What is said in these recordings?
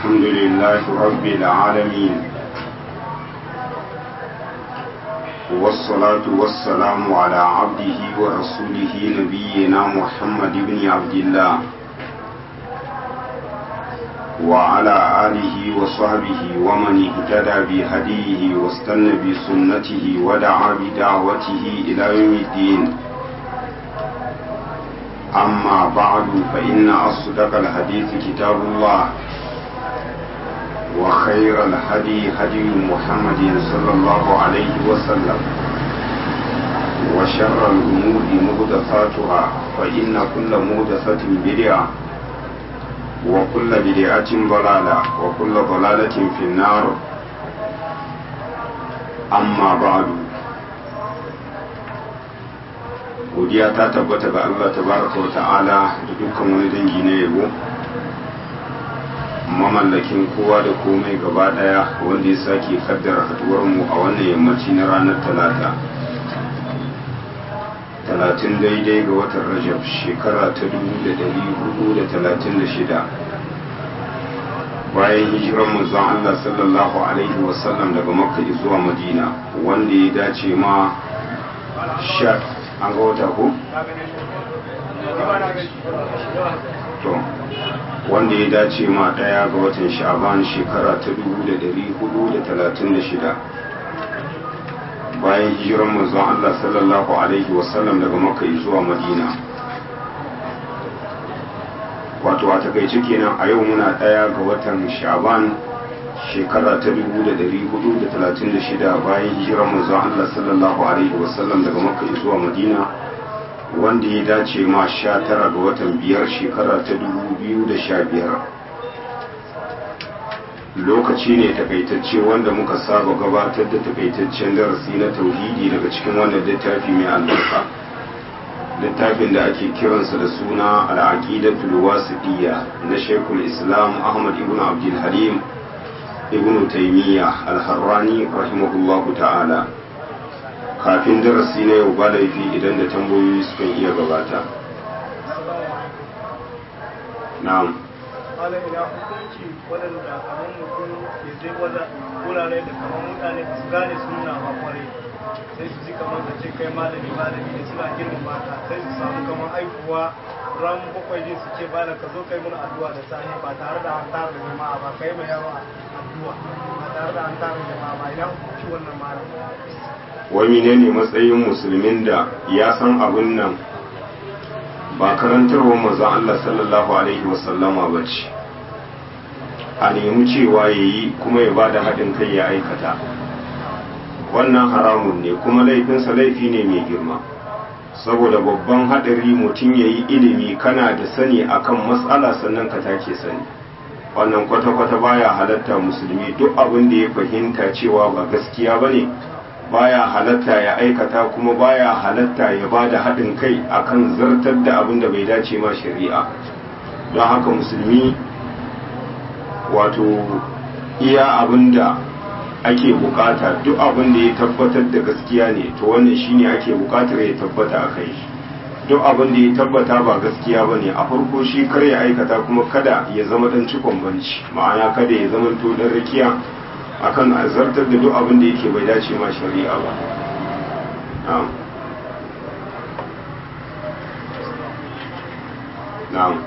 الحمد لله رب العالمين والصلاة والسلام على عبده ورسوله نبينا محمد بن عبد الله وعلى آله وصحبه ومن اهتدى بهديه واستنى بسنته ودعا بدعوته إلى يوم الدين أما بعد فإن أصدق الحديث كتاب الله وخير الهدي هدي محمد صلى الله عليه وسلم وشر الأمور مهدثاتها فإن كل مهدثة بدعة وكل بدعة ضلالة وكل ضلالة في النار أما بعد godiya ta tabbata ga Allah tabaraka wa ta'ala da dukkan wani dangi na yabo mamallakin kowa da komai gaba daya wanda ya sake kaddara haduwar mu a wannan yammaci na ranar talata talatin daidai ga watan rajab shekara ta dubu da dari hudu da talatin da shida bayan hijiran manzon Allah sallallahu alaihi wasallam daga makka zuwa madina wanda ya dace ma sha an ga wata ko? to wanda ya dace ma daya ga watan sha'ban shekara ta 1436 bayan hijiran manzon Allah sallallahu alaihi wasallam daga makka zuwa madina wato a takaice kenan a yau muna daya ga watan sha'ban shekara ta 1436 bayan hijirar manzon Allah sallallahu alaihi wasallam daga Makka zuwa Madina wanda ya dace ma 19 ga watan biyar shekara ta 2015 lokaci ne takaitacce wanda muka saba gabatar da takaitaccen darasi na tauhidi daga cikin wannan littafi mai albarka littafin da ake kiransa da suna al-aqidatul wasitiyya na Sheikhul Islam Ahmad ibn Abdul Halim ibn taimiyya alharrani rahimahullahu ta'ala kafin darasi na yau ba laifi idan da tambayoyi sukan iya gabata na'am ala ina hukunci waɗanda kamar mutum ya je wurare da kamar mutane ba su gane suna ba kwarai sai su ji kamar da ce kai malami malami ne suna girma mata sai su samu kamar aikuwa ran bakwai ne su ce bala ka zo kai mana addu'a da sahi ba tare da an tara jama'a ba kai mai yawa addu'a ba tare da an tara jama'a ba ina hukunci wannan malam wai menene matsayin musulmin da ya san abin nan ba karantarwa manzon Allah sallallahu alaihi wasallama ba ce a nemi cewa ya yi kuma ya ba da haɗin kai ya aikata wannan haramun ne kuma laifinsa laifi ne mai girma saboda babban haɗari mutum ya yi ilimi kana da sani akan matsala sannan ka take sani wannan kwata-kwata baya halatta musulmi duk abin da ya fahimta cewa ba gaskiya ba ne baya halatta ya aikata kuma baya halatta ya ba da haɗin kai akan zartar da abin da bai dace ma shari'a don haka musulmi wato iya abin da ake bukata duk abin da ya tabbatar da gaskiya ne to wannan shine ake bukatar ya tabbata a kai duk abin da ya tabbata ba gaskiya ba ne a farko shi kar ya aikata kuma kada ya zama dan cikon banci ma'ana kada ya zama to dan rakiya akan azartar da duk abin da yake bai dace ma shari'a ba na'am na'am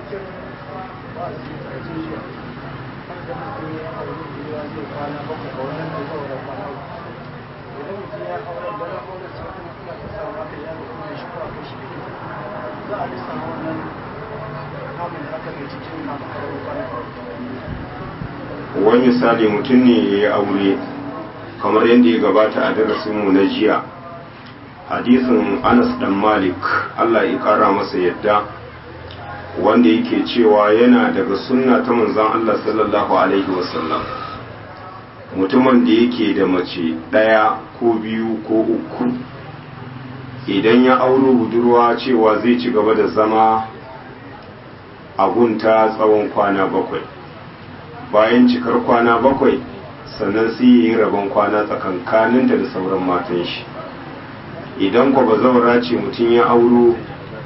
wani misali mutum ne ya yi aure kamar yadda ya gabata a darasinmu na jiya hadisin anas dan malik allah ya kara masa yadda wanda yake cewa yana daga sunna ta manzon allah sallallahu alaihi wasallam mutumin da yake da mace ɗaya ko biyu ko uku idan ya auro budurwa cewa zai ci gaba da zama a gunta tsawon kwana bakwai bayan cikar kwana bakwai sannan sai ya yi rabon kwana tsakankaninta da sauran matan shi idan kwa ba zaura ce mutum ya auro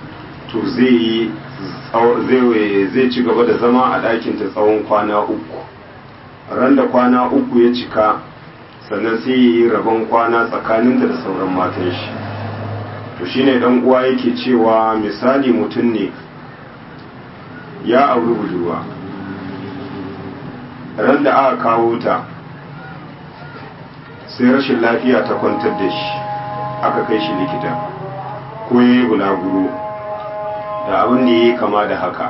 to zai yi zai ci gaba da zama a ɗakinta tsawon kwana uku ran da kwana uku ya cika sannan sai ya yi rabon kwana tsakaninta da sauran matan shi to shine dan uwa yake cewa misali mutum ne ya auri budurwa ran da aka kawo ta sai rashin lafiya ta kwantar da shi aka kai shi likita ko ya yi bulaguro da abin da ya yi kama da haka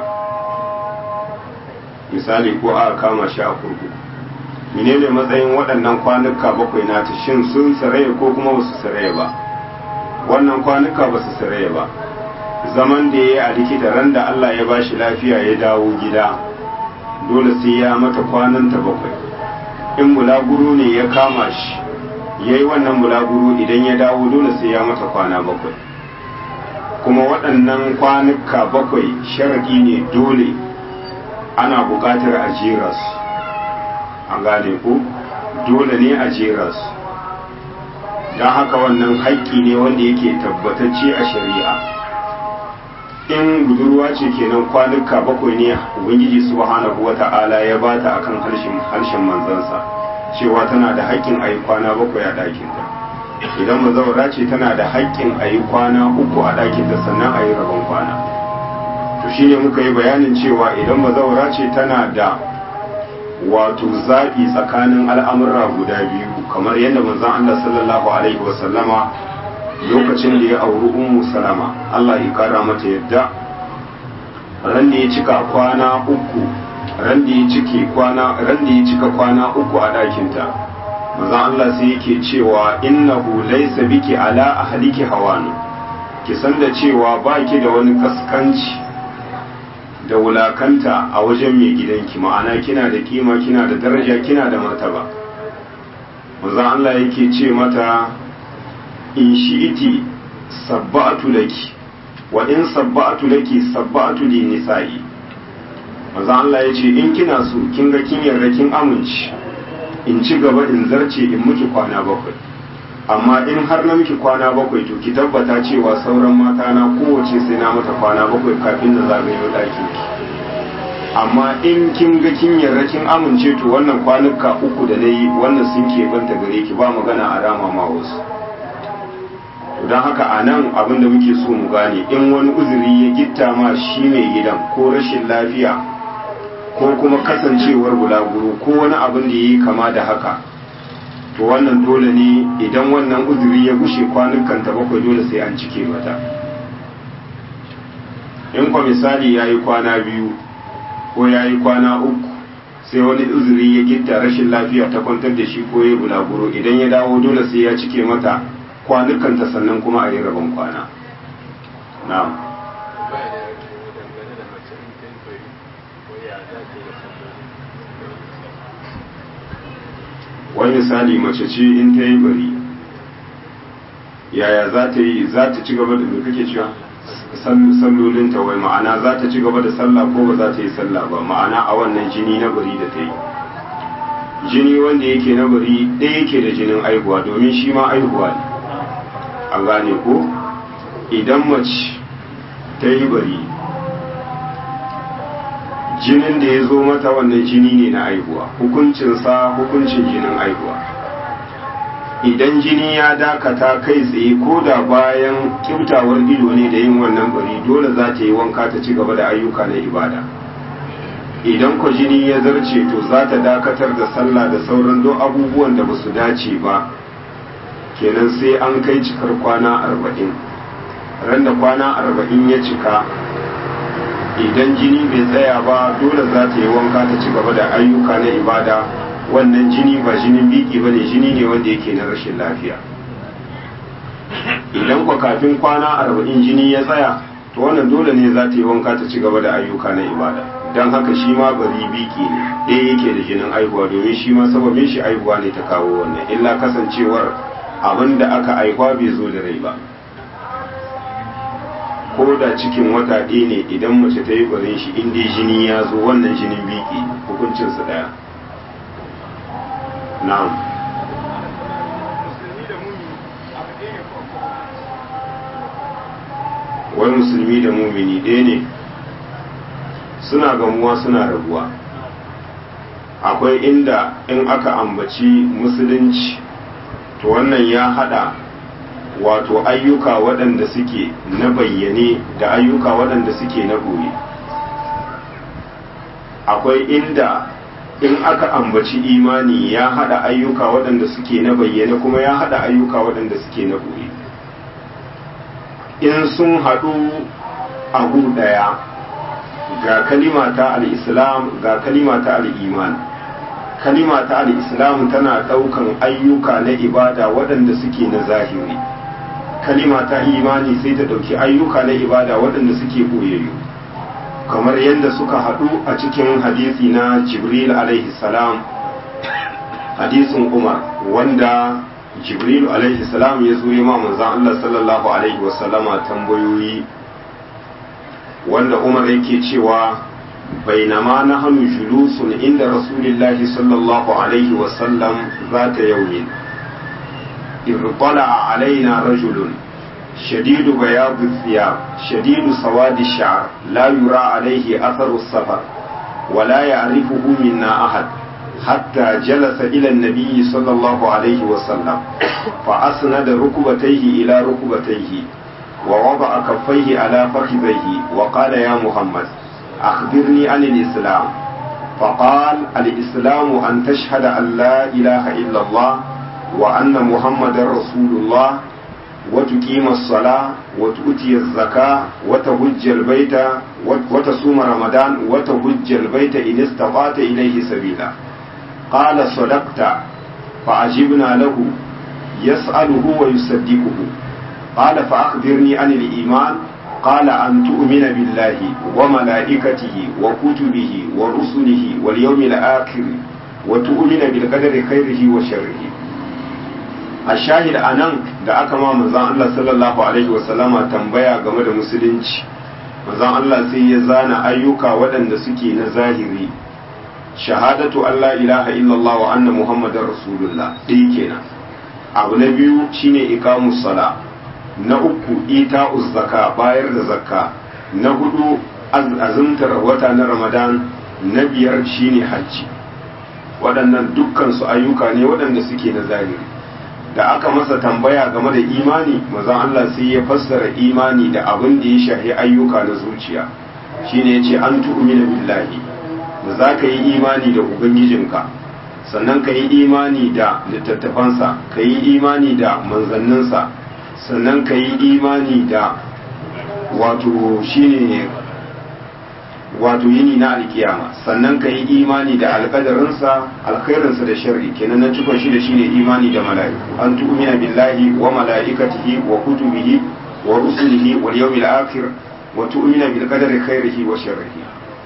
misali ko aka kama shi a kurkuku menene matsayin waɗannan kwanuka bakwai nata shin sun saraya ko kuma ba su saraya ba wannan kwanuka ba su saraya ba zaman da ya yi a likita ran da Allah ya ba shi lafiya ya dawo gida dole sai ya mata kwananta bakwai in bulaguro ne ya kama shi ya yi wannan bulaguro idan ya dawo dole sai ya mata kwana bakwai kuma waɗannan kwanuka bakwai sharaɗi ne dole ana buƙatar a jera su an gane ko dole ne a jera su don haka wannan haƙƙi ne wanda yake tabbatacce a shari'a in budurwa ce kenan kwanuka bakwai ne ubangiji subhanahu wata'ala ya bata akan harshen harshen manzansa cewa tana da haƙƙin a yi kwana bakwai a ɗakinta idan mazaura ce tana da haƙƙin a yi kwana uku a ɗakinta sannan a yi rabon kwana to shi ne muka yi bayanin cewa idan mazaura ce tana da wato zaɓi tsakanin al'amurra guda biyu kamar yadda manzon Allah sallallahu alaihi wasallama lokacin da ya auri ummu salama Allah ya kara mata yadda ran da ya cika kwana uku ran da ya cike kwana ran da ya cika kwana uku a ɗakinta manzon Allah sai yake cewa innahu laysa biki ala ahliki hawanu ki san da cewa baki da wani kaskanci da wulakanta a wajen mai gidanki ma'ana kina da kima kina da daraja kina da martaba manzon Allah yake ce mata in shi'iti sabba'atu laki wa in sabba'atu laki sabba'atu li nisa'i manzo Allah ya ce in kina so kin ga kin yarda kin amince in ci gaba in zarce in miki kwana bakwai amma in har na miki kwana bakwai to ki tabbata cewa sauran mata na kowace sai na mata kwana bakwai kafin da zagayo ɗakin ki amma in kin ga kin yarda kin amince to wannan kwanuka uku da na yi wannan sun keɓanta gare ki ba magana a rama ma wasu don haka a nan abin da muke so mu gane in wani uzuri ya gitta ma shi mai gidan ko rashin lafiya ko kuma kasancewar bulaguro ko wani abin da ya yi kama da haka to wannan dole ne idan wannan uzuri ya gushe kwanukan ta bakwai dole sai an cike mata in kwa misali ya yi kwana biyu ko ya yi kwana uku sai wani uzuri ya gitta rashin lafiya ta kwantar da shi ko ya bulaguro idan ya dawo dole sai ya cike mata kwanukanta sannan kuma a yi rabon kwana na'am wani misali mace ce in ta yi bari yaya za ta yi za ta ci gaba da me kake cewa sallolinta wai ma'ana za ta ci gaba da sallah ko ba za ta yi sallah ba ma'ana a wannan jini na bari da ta yi jini wanda yake na bari ɗaya yake da jinin aihuwa domin shi ma aihuwa ne a gane ko idan mace ta yi bari jinin da ya zo mata wannan jini ne na aihuwa hukuncinsa hukuncin jinin aihuwa idan jini ya dakata kai tsaye ko da bayan kyautawar ido ne da yin wannan bari dole za ta yi wanka ta ci gaba da ayyuka na ibada idan ko jini ya zarce to za ta dakatar da sallah da sauran don abubuwan da ba su dace ba kenan sai an kai cikar kwana arba'in ran da kwana arba'in ya cika idan jini bai tsaya ba dole za ta yi wanka ta ci gaba da ayyuka na ibada wannan jini ba jinin biki ba ne jini ne wanda yake na rashin lafiya idan kwa kafin kwana arba'in jini ya tsaya to wannan dole ne za ta yi wanka ta ci gaba da ayyuka na ibada don haka shi ma bari biki ne ɗaya yake da jinin aihuwa domin shi ma sababin shi aihuwa ne ta kawo wannan illa kasancewar abin da aka aihuwa bai zo da rai ba ko da cikin wata ɗaya ne idan mace ta yi barin shi inda jini ya zo wannan jinin biki hukuncinsu ɗaya na'am wai musulmi da mumini ɗaya ne suna gamuwa suna rabuwa akwai inda in aka ambaci musulunci to wannan ya hada wato ayyuka waɗanda suke na bayyane da ayyuka waɗanda suke na goye akwai inda in aka ambaci imani ya hada ayyuka waɗanda suke na bayyane kuma ya hada ayyuka waɗanda suke na goye in sun haɗu a ɗaya ga kalima ta al'islam ga kalima ta al'iman kalima ta al'islam tana ɗaukan ayyuka na ibada waɗanda suke na zahiri kalima ta imani sai ta ɗauki ayyuka na ibada waɗanda suke ɓoyayyu kamar yadda suka haɗu a cikin hadisi na jibril alaihi salam hadisin umar wanda jibril alaihi salam ya zo ma manzan allah sallallahu alaihi wasallama tambayoyi wanda umar yake cewa bainama na hannu julusun inda rasulillahi sallallahu alaihi wasallam za ta yaumin irtala alaina rajulun شديد بياض الثياب شديد سواد الشعر لا يرى عليه أثر السفر ولا يعرفه منا أحد حتى جلس إلى النبي صلى الله عليه وسلم فأسند ركبتيه إلى ركبتيه ووضع كفيه على فخذيه وقال يا محمد أخبرني عن الإسلام فقال الإسلام أن تشهد أن لا إله إلا الله وأن محمد رسول الله وتقيم الصلاة وتؤتي الزكاة وتهج البيت وتصوم رمضان وتهج البيت إن استطعت إليه سبيلا قال صدقت فعجبنا له يسأله ويصدقه قال فأخبرني عن الإيمان قال أن تؤمن بالله وملائكته وكتبه ورسله واليوم الآخر وتؤمن بالقدر خيره وشره a shahid a nan da aka ma manzan Allah sallallahu Alaihi wasallama tambaya game da musulunci manzan Allah sai ya zana ayyuka waɗanda suke na zahiri shahadatu Allah ilaha illallah wa anna muhammadar rasulullah ɗaya kenan abu na biyu shine iqamus sala na uku ita'uz zaka bayar da zakka na hudu azumtar wata na ramadan na biyar shine hajji waɗannan dukkan su ayyuka ne waɗanda suke na zahiri da aka masa tambaya game da imani mazan Allah sai ya fassara imani da abin da ya shahi ayyuka na zuciya shine yace an tu'mina billahi da za ka yi imani da ubangijinka sannan ka yi imani da littattafansa ka yi imani da manzanninsa sannan ka yi imani da wato shine wato yini na alkiyama sannan ka yi imani da alkadarinsa alkhairinsa da sharri kenan na cikon shi da shine imani da mala'iku an tu'mina billahi wa mala'ikatihi wa kutubihi wa rusulihi wal yawmil akhir wa tu'mina bil qadari khairihi wa sharrihi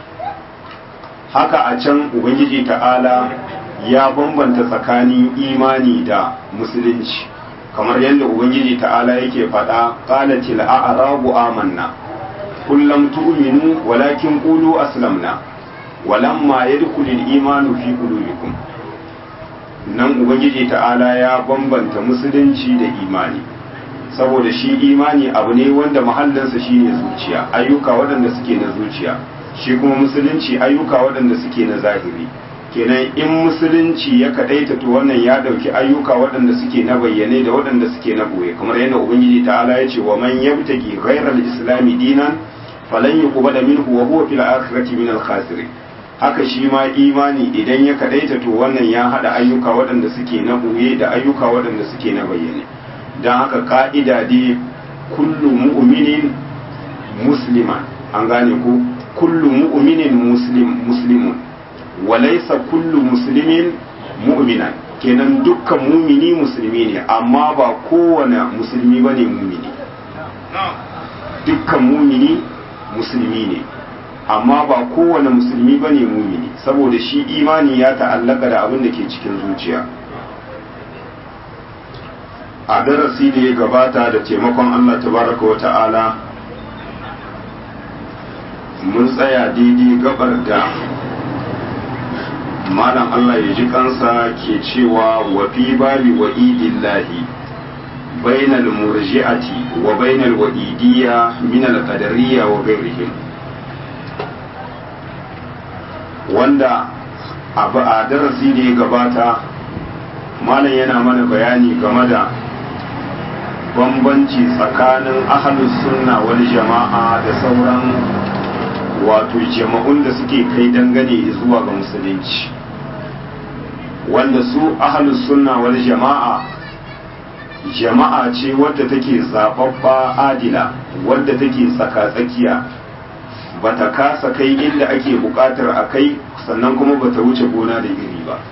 haka a can ubangiji ta'ala ya bambanta tsakanin imani da musulunci kamar yadda ubangiji ta'ala yake faɗa qalatil a'rabu amanna قل لم تؤمنوا ولكن قولوا أسلمنا ولما يدخل الإيمان في قلوبكم nan ubangiji ta'ala ya bambanta musulunci da imani saboda shi imani abu ne wanda mahallinsa shine zuciya ayyuka waɗanda suke na zuciya shi kuma musulunci ayyuka waɗanda suke na zahiri kenan in musulunci ya kadaita to wannan ya ɗauki ayyuka waɗanda suke na bayyane da waɗanda suke na ɓoye kamar yadda ubangiji ta'ala ya ce wa man yabtaki ghairal islami dinan falan yuqbala minhu wa huwa fil akhirati min al khasirin haka shi ma imani idan ya kadaita to wannan ya hada ayyuka waɗanda suke na ɓoye da ayyuka waɗanda suke na bayyane dan haka ka'ida dai kullu mu'minin musliman an gane ko kullu mu'minin muslim muslimun walaisa kullu muslimin mu'minan kenan dukkan mumini musulmi ne amma ba kowane musulmi ba ne mumini dukkan mumini musulmi ne amma ba kowane musulmi ba ne mumini saboda shi imani ya ta'allaka da abin da ke cikin zuciya a darasi da ya gabata da taimakon allah tabaraka wa ta'ala mun tsaya daidai gabar da malam Allah ya ji kansa ke cewa wa fi babi wa idillahi bainal murji'ati wa bainal wa'idiyya min al qadariyya wa ghairihim wanda a darasi da ya gabata malam yana mana bayani game da bambanci tsakanin ahalus sunna wal jama'a da sauran wato jama'un da suke kai dangane zuwa ga musulunci wanda su ahalus sunna wal jama'a jama'a ce wadda take zababba adila wadda take tsaka-tsakiya bata kasa kai inda ake bukatar a kai sannan kuma bata wuce gona da iri ba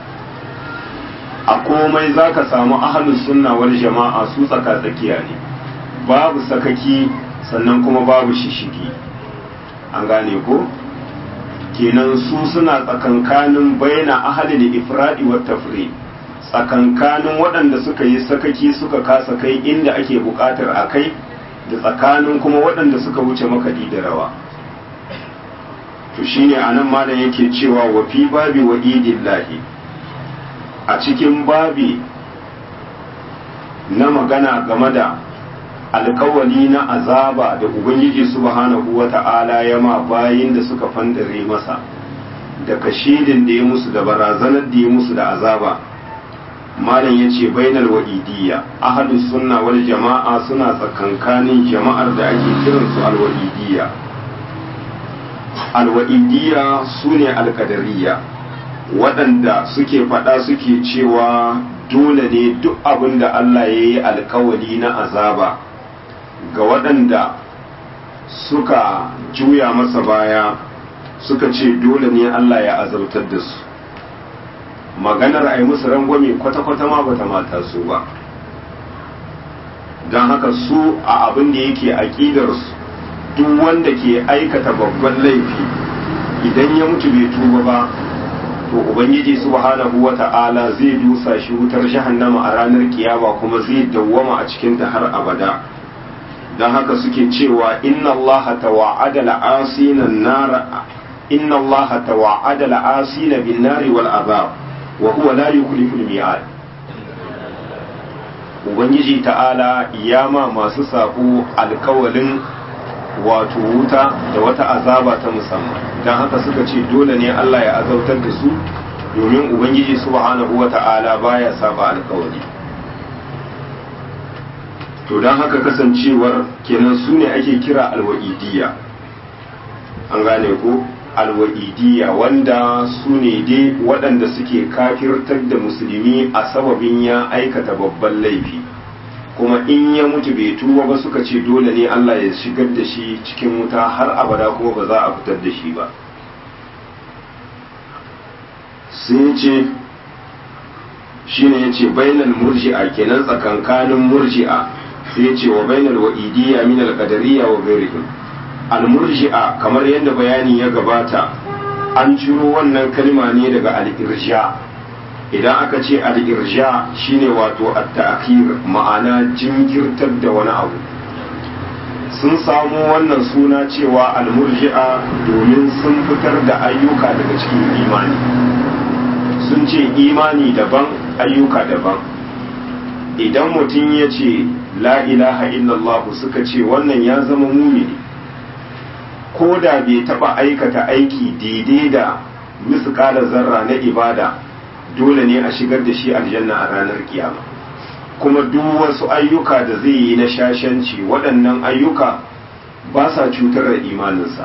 a komai za ka samu ahalus sunna wal jama'a su tsaka-tsakiya ne babu sakaki sannan kuma babu shishigi an gane ko kenan su suna tsakankanin baina ahalil ifradi wa tafri tsakankanin waɗanda suka yi sakaki suka kasa kai inda ake buƙatar a kai da tsakanin kuma waɗanda suka wuce makaɗi da rawa to shine anan malam yake cewa wa fi babi wa idillahi a cikin babi na magana game da alkawali na azaba da ubangiji subhanahu wa ta'ala ya ma bayin da suka fandare masa da kashidin da ya musu da barazanar da ya musu da azaba malam ya ce bainal wa'idiyya ahadus sunna wal jama'a suna tsakankanin jama'ar da ake kiransu alwa'idiyya alwa'idiyya su ne alkadariya waɗanda suke faɗa suke cewa dole ne duk abin da Allah ya yi alkawali na azaba ga waɗanda suka juya masa baya suka ce dole ne Allah ya azabtar da su maganar a yi musu rangwame kwata-kwata ma bata mata su ba don haka su a abin da yake aƙidarsu duk wanda ke aikata babban laifi idan ya mutu bai tuba ba to ubangiji subhanahu wata'ala zai dusa shi wutar jahannama a ranar kiyama kuma zai dawwama a cikin ta har abada don haka suke cewa inna Allah tawa'ada la'asina nar inna Allah tawa'ada la'asina bin nari wal azab wa huwa la yukhlifu al-mi'ad ubangiji ta'ala ya ma masu sabo alkawalin wato wuta da wata azaba ta musamman don haka suka ce dole ne Allah ya azautar da su domin ubangiji subhanahu wa ta'ala baya saba alkawari to don haka kasancewar kenan su ne ake kira alwa'idiyya an gane ko alwa'idiyya wanda su ne dai waɗanda suke kafirtar da musulmi a sababin ya aikata babban laifi kuma in ya mutu bai tuba ba suka ce dole ne Allah ya shigar da shi cikin wuta har abada kuma ba za a fitar da shi ba sun ce shi ne ya ce bainal murji'a kenan tsakankanin murji'a sai ya ce wa bainal wa'idiyya min al-qadariyya wa ghairihim al-murji'a kamar yadda bayani ya gabata an ciro wannan kalma ne daga al-irsha idan aka ce al-irsha shine wato at-ta'khir ma'ana jinkirtar da wani abu sun samu wannan suna cewa al-murji'a domin sun fitar da ayyuka daga cikin imani sun ce imani daban ayyuka daban idan mutum ya ce la ilaha illallah suka ce wannan ya zama mumini ko da bai taba aikata aiki daidai da misƙalar zarra na ibada dole ne a shigar da shi aljanna a ranar kiyama kuma duk wasu ayyuka da zai yi na shashanci waɗannan ayyuka ba sa cutar da imaninsa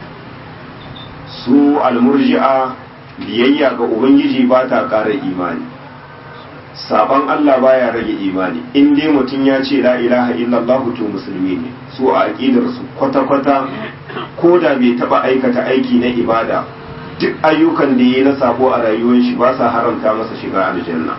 su almurji'a biyayya ga ubangiji ba ta ƙara imani saban Allah baya rage imani in dai mutum ya ce la ilaha illallah to musulmi ne su a aqidar su kwata-kwata ko da bai taba aikata aiki na ibada duk ayyukan da yi na sabo a rayuwar shi ba sa haramta masa shiga aljanna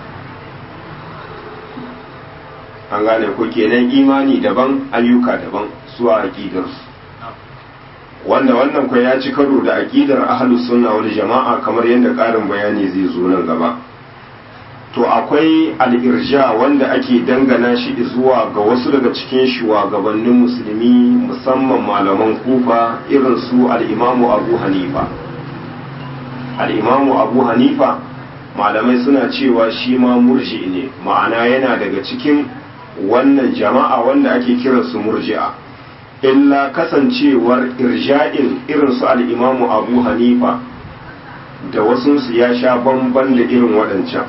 an gane ko kenan imani daban ayyuka daban su a aqidar su wanda wannan kwa ya ci karo da aqidar ahlus sunna wal jama'a kamar yadda ƙarin bayani zai zo nan gaba to akwai al'irja wanda ake dangana shi zuwa ga wasu daga cikin shugabannin musulmi musamman malaman kufa irin su al'imamu abu hanifa al'imamu abu hanifa malamai suna cewa shi ma murji ne ma'ana yana daga cikin wannan jama'a wanda ake kiransu murji'a illa kasancewar irja'in irin su al'imamu abu hanifa da wasunsu ya sha bamban da irin waɗancan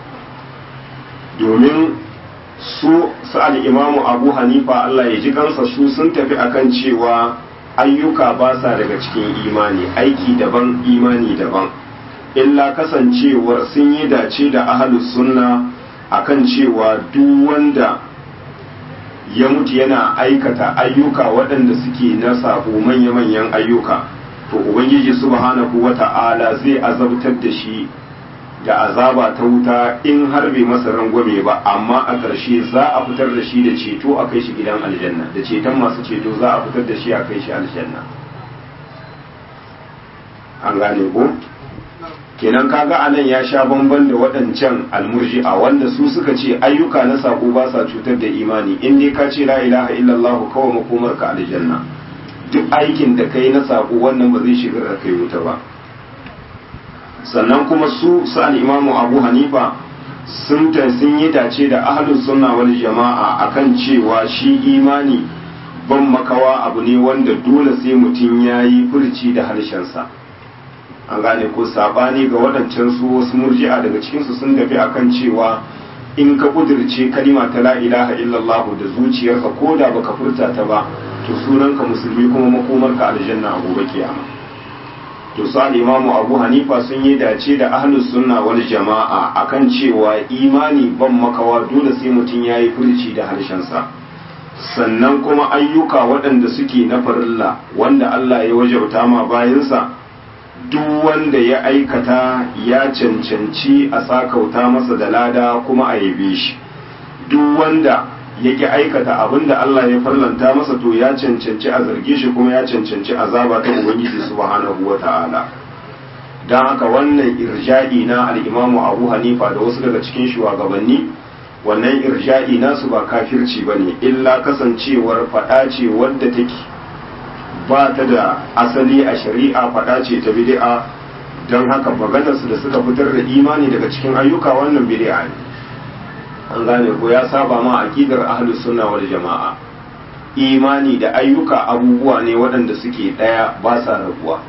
domin su sa'ad imamu abu hanifa Allah ya ji kansa su sun tafi akan cewa ayyuka ba sa daga cikin imani aiki daban imani daban illa kasancewar sun yi dace da ahalus sunna akan cewa duk wanda ya mutu yana aikata ayyuka waɗanda suke na sabo manya-manyan ayyuka to ubangiji subhanahu wata'ala zai azabtar da shi da azaba ta wuta in har bai masa rangwame ba amma a ƙarshe za a fitar da shi da ceto a kai shi gidan aljanna da ceton masu ceto za a fitar da shi a kai shi aljanna an gane ko kenan kaga anan ya sha bamban da waɗancan almurji'a wanda su suka ce ayyuka na sako ba sa cutar da imani in dai ka ce la ilaha illallah kawai makomar ka aljanna duk aikin da kai na sako wannan ba zai shigar da kai wuta ba sannan kuma su sa'al imamu abu hanifa sun ta sun yi dace da ahlus sunna wal jama'a akan cewa shi imani ban makawa abu ne wanda dole sai mutum ya yi furci da harshensa an gane ko sabani ga waɗancan su wasu murji'a daga cikinsu sun tafi akan cewa in ka kudirce kalima ta la ilaha illallah da zuciyarka ko da baka furta ta ba to sunanka musulmi kuma makomarka aljanna a gobe kiyama to su imamu abu hanifa sun yi dace da ahlus sunna wal jama'a akan cewa imani ban makawa dole sai mutum ya yi furci da harshensa sannan kuma ayyuka waɗanda suke na farilla wanda Allah ya wajauta ma bayansa duk wanda ya aikata ya cancanci a sakauta masa da lada kuma a yabe shi duk wanda yake aikata abin da Allah ya farlanta masa to ya cancanci a zarge shi kuma ya cancanci azaba ta ubangiji subhanahu wata'ala don haka wannan irja'i na al'imamu abu hanifa da wasu daga cikin shugabanni wannan irja'i nasu ba kafirci ba ne illa kasancewar faɗa ce wadda take ba ta da asali a shari'a faɗa ce ta bid'a don haka maganarsu da suka fitar da imani daga cikin ayyuka wannan bid'a ne an gane ko ya saba ma aqidar ahlus sunna wal jama'a imani da ayyuka abubuwa ne waɗanda suke ɗaya ba sa rabuwa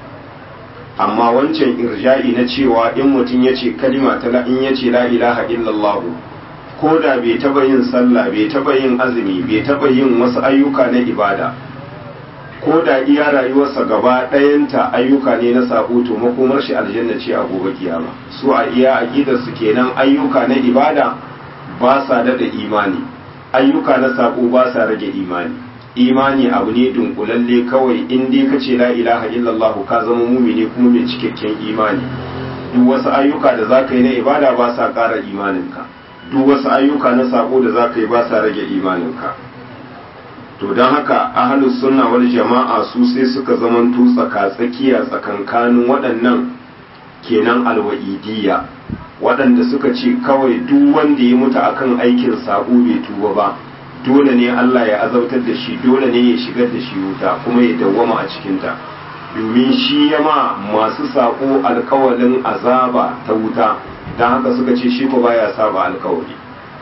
amma wancan irja'i na cewa in mutum ya ce kalima ta in ya ce la ilaha illallah ko da bai taba yin sallah bai taba yin azumi bai taba yin wasu ayyuka na ibada ko da iya rayuwarsa gaba ɗayanta ayyuka ne na sabo to makomar shi aljanna ce a gobe kiyama su a iya aqidar su kenan ayyuka na ibada ba sa dada imani ayyuka na sabo ba sa rage imani imani abu ne dunkulalle kawai in dai ka ce la ilaha illallah ka zama mumini kuma mai cikakken imani duk wasu ayyuka da za ka yi na ibada ba sa ƙara imaninka duk wasu ayyuka na sabo da za ka yi ba sa rage imaninka to don haka ahalus sunna wal jama'a su sai suka zamanto tsaka tsakiya tsakankanin waɗannan kenan alwa'idiyya waɗanda suka ce kawai duk wanda ya mutu akan aikin sabo bai tuba ba dole ne Allah ya azautar da shi dole ne ya shigar da shi wuta kuma ya dawwama a cikinta domin shi ya ma masu sako alkawalin azaba ta wuta don haka suka ce shi ko baya saba alkawali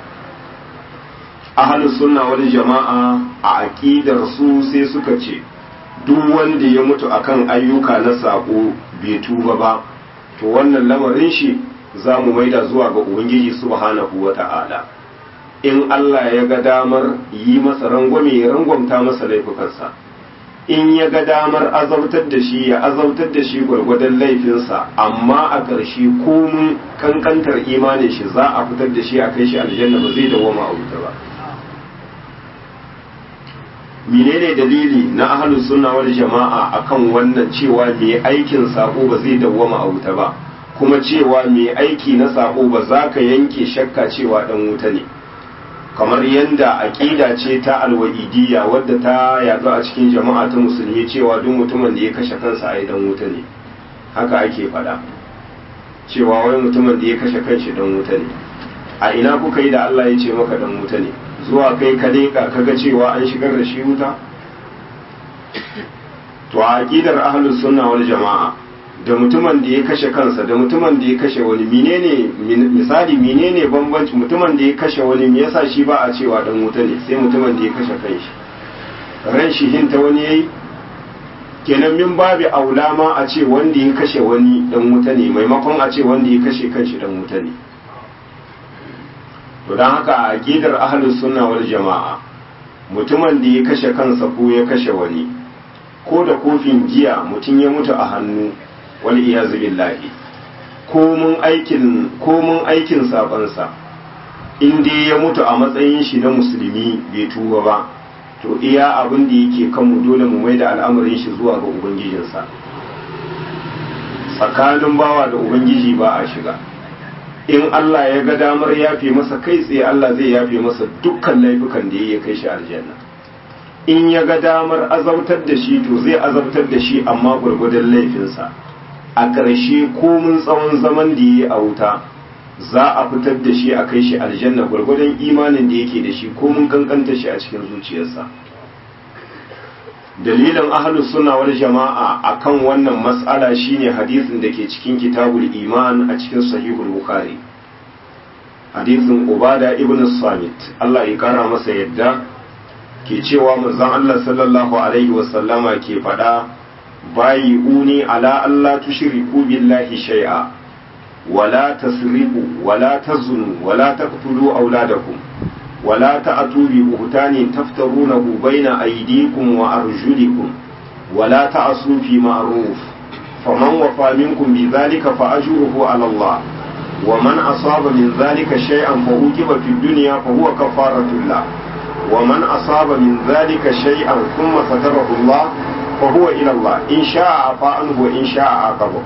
ahalus sunna wal jama'a a aqidar su sai suka ce duk wanda ya mutu akan ayyuka na sako bai tuba ba to wannan lamarin shi za mu maida zuwa ga ubangiji subhanahu wata'ala in Allah ya ga damar yi masa rangwame ya rangwamta masa laifukansa in ya ga damar azautar da shi ya azautar da shi gwargwadon laifinsa amma a ƙarshe komun kankantar imanin shi za a fitar da shi a kai shi aljanna ba zai dawoma a wuta ba menene dalili na ahlus sunna wal jama'a akan wannan cewa mai aikin sako ba zai dawoma a wuta ba kuma cewa mai aiki na sako ba za ka yanke shakka cewa dan wuta ne kamar yadda aƙida ce ta alwa'idiyya wadda ta yaɗu a cikin jama'a ta musulmi cewa duk mutumin da ya kashe kansa a dan wuta ne haka ake faɗa cewa wai mutumin da ya kashe kanshi dan wuta ne a ina kuka yi da Allah ya ce maka dan wuta ne zuwa kai ka leƙa kaga cewa an shigar da shi wuta to a aƙidar ahlus sunna wal jama'a da mutumin da ya kashe kansa da mutumin da ya kashe wani menene misali menene bambanci mutumin da ya kashe wani me yasa shi ba a cewa dan wuta ne sai mutumin da ya kashe kanshi ran shi hinta wani yayi kenan min babi aula ma a ce wanda ya kashe wani dan wuta ne maimakon a ce wanda ya kashe kanshi dan wuta ne to don haka a aqidar ahlus sunna wal jama'a mutumin da ya kashe kansa ko ya kashe wani ko da kofin giya mutum ya mutu a hannu wal iyazu billahi ko mun aikin ko mun aikin sabansa in dai ya mutu a matsayin shi na musulmi bai tuba ba to iya abin da yake kanmu dole mu mai da al'amarin shi zuwa ga ubangijinsa tsakanin bawa da ubangiji ba a shiga in Allah ya ga damar yafe masa kai tsaye Allah zai yafe masa dukkan laifukan da ya kai shi aljanna in ya ga damar azabtar da shi to zai azabtar da shi amma gwargwadon laifinsa a ƙarshe komun tsawon zaman da ya yi a wuta za a fitar da shi a kai shi aljanna gwargwadon imanin da yake da shi komun kankanta shi a cikin zuciyarsa dalilin ahlus sunna wal jama'a akan wannan mas'ala shine hadisin da ke cikin kitabul iman a cikin sahihul bukhari hadisin ubada ibn samit Allah ya kara masa yadda ke cewa manzon Allah sallallahu alaihi wasallama ke faɗa bayi uni ala Allah tushriku billahi shay'a wala tasriqu wala tazunu wala taqtulu auladakum ولا تأتوا ببهتان تفترونه بين أيديكم وأرجلكم ولا تعصوا في معروف فمن وفى منكم بذلك فأجره على الله ومن أصاب من ذلك شيئا فأوجب في الدنيا فهو كفارة الله ومن أصاب من ذلك شيئا ثم ستره الله فهو إلى الله إن شاء عفا عنه وإن شاء عاقبه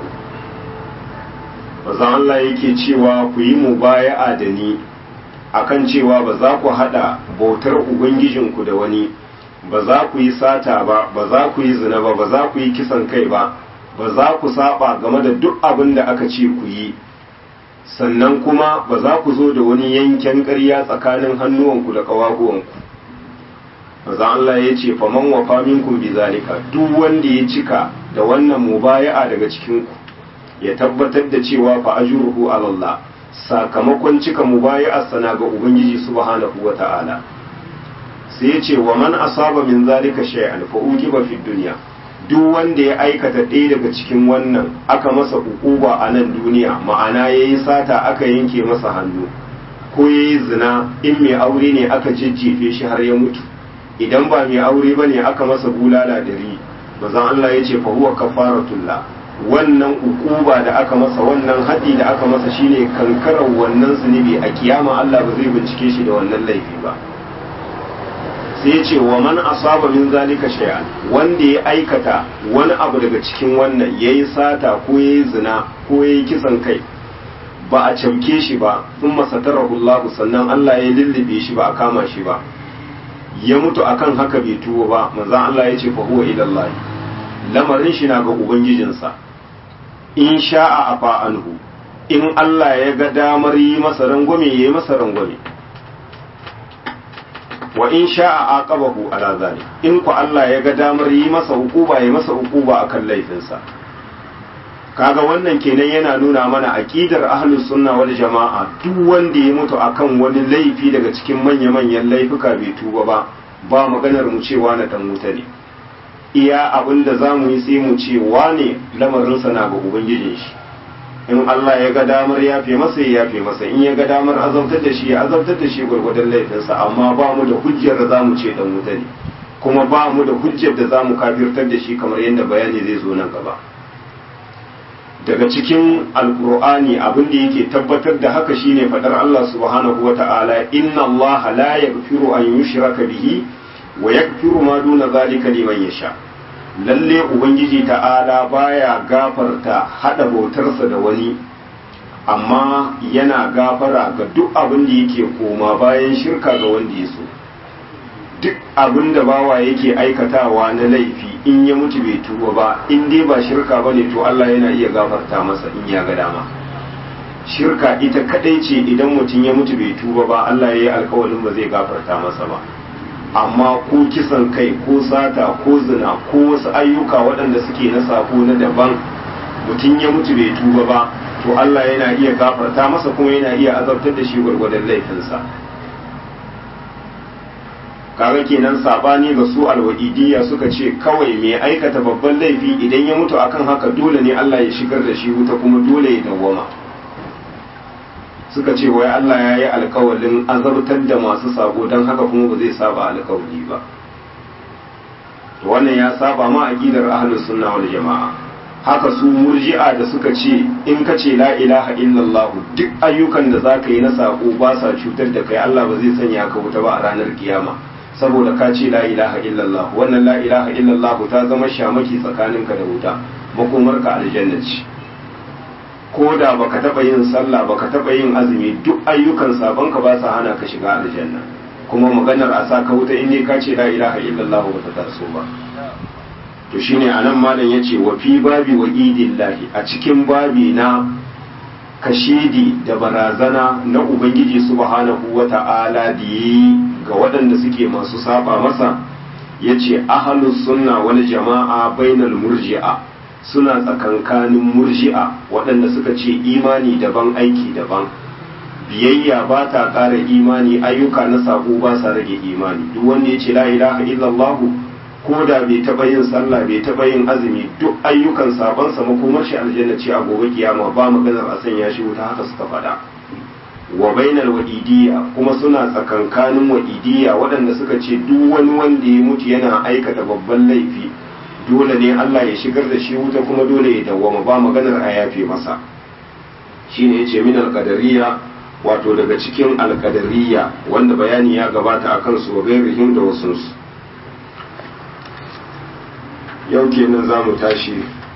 Bazan Allah yake cewa ku yi mubaya'a da ni akan cewa ba za ku haɗa bautar Ubangijinku da wani ba za ku yi sata ba ba za ku yi zina ba ba za ku yi kisan kai ba ba za ku saba game da duk abin da aka ce ku yi sannan kuma ba za ku zo da wani yanken ƙarya tsakanin hannuwanku da ƙawaguwanku maza Allah ya ce faman wa faminkum bi zalika duk wanda ya cika da wannan mubaya'a daga cikinku ya tabbatar da cewa fa ajruhu ala Allah sakamakon cika mubayi'ar sana ga Ubangiji subhanahu wa ta'ala sai ya ce wa man asaba min zalika shay'an fa uqiba fi dunya duk wanda ya aikata ɗaya daga cikin wannan aka masa ukuba a nan duniya ma'ana yayi sata aka yanke masa hannu ko yayi zina in mai aure ne aka jejjefe shi har ya mutu idan ba mai aure bane aka masa bulala dari bazan Allah ya ce fa huwa kafaratullah wannan ukuba da aka masa wannan haɗi da aka masa shine kankarar wannan zunubi a kiyama Allah ba zai bincike shi da wannan laifi ba sai ce wa man asaba min zalika shay'an wanda ya aikata wani abu daga cikin wannan yayi sata ko yayi zina ko yayi kisan kai ba a camke shi ba sun masatarahu Allah sannan Allah ya lullube shi ba a kama shi ba ya mutu akan haka bai tuwo ba manzon Allah ya ce fa huwa ila Allah lamarin shi na ga ubangijinsa in sha'a afa anhu in Allah ya ga damar yi masa rangwame ya yi masa rangwame wa in sha'a aqabahu ala zalik in ku Allah ya ga damar yi masa hukuba ya masa hukuba akan laifinsa kaga wannan kenan yana nuna mana aqidar ahlus sunna wal jama'a duk wanda ya mutu akan wani laifi daga cikin manya-manyan laifuka bai tuba ba ba maganar mu cewa na dan wuta ne iya abin da za mu yi sai mu ce wane lamarinsa na ga ubangijin shi in Allah ya ga damar ya fi masa ya fi masa in ya ga damar azabtar da shi ya azabtar da shi gwargwadon laifinsa amma ba mu da hujjar da za mu ce dan wuta ne kuma ba mu da hujjar da za mu kafirtar da shi kamar yadda bayani zai zo nan gaba daga cikin alkur'ani abin da yake tabbatar da haka shine fadar Allah subhanahu wata'ala inna Allah la yaghfiru an yushraka bihi wa yaghfiru ma duna zalika liman yasha lalle ubangiji ta'ala baya gafarta hada bautarsa da wani amma yana gafara ga duk abin da yake koma bayan shirka ga wanda ya so duk abin da bawa yake aikatawa na laifi in ya mutu bai tuba ba in dai ba shirka ba ne to Allah yana iya gafarta masa in ya ga dama shirka ita kadai ce idan mutum ya mutu bai tuba ba Allah ya yi alkawarin ba zai gafarta masa ba amma ko kisan kai ko sata ko zina ko wasu ayyuka waɗanda suke na sako na daban mutum ya mutu bai tuba ba to Allah yana iya gafarta masa kuma yana iya azabtar da shi gwargwadon laifinsa kaga kenan sabani ga su alwa'idiyya suka ce kawai mai aikata babban laifi idan ya mutu akan haka dole ne Allah ya shigar da shi wuta kuma dole ya dawwama suka ce wai Allah ya yi alkawalin azabtar da masu sabo don haka kuma ba zai saba alkawali ba to wannan ya saba ma aqidar ahlus sunna wal jamaa haka su murji'a da suka ce in ka ce la ilaha illallah duk ayyukan da zaka yi na sako ba sa cutar da kai Allah ba zai sanya ka wuta ba a ranar kiyama saboda ka ce la ilaha illallah wannan la ilaha illallah ta zama shamaki tsakaninka da wuta makomarka aljanna ce ko da baka taba yin sallah baka taba yin azumi duk ayyukan sabon ka ba sa hana ka shiga aljanna kuma maganar a sa ka wuta in ka ce la ilaha illallah ba ta taso ba to shine anan malam yace wa fi babi wa idillahi a cikin babi na kashidi da barazana na ubangiji subhanahu wata'ala da yi ga waɗanda suke masu saba masa yace ahlus sunna wal jama'a bainal murji'a suna tsakankanin murji'a waɗanda suka ce imani daban aiki daban biyayya ba ta ƙara imani ayyuka na sako ba sa rage imani duk wanda ya ce la ilaha illallah ko da bai taɓa yin sallah bai taɓa yin azumi duk ayyukan sabon sa makomar shi aljanna ce a gobe kiyama ba maganar a sanya shi wuta haka suka faɗa wa bainal wa'idiyya kuma suna tsakankanin wa'idiyya waɗanda suka ce duk wani wanda ya mutu yana aikata babban laifi dole ne Allah ya shigar da shi wuta kuma dole ya dawwama ba maganar a yafe masa shine yace min alqadariya wato daga cikin alqadariya wanda bayani ya gabata akan su gairihim da wasu yau kenan zamu tashi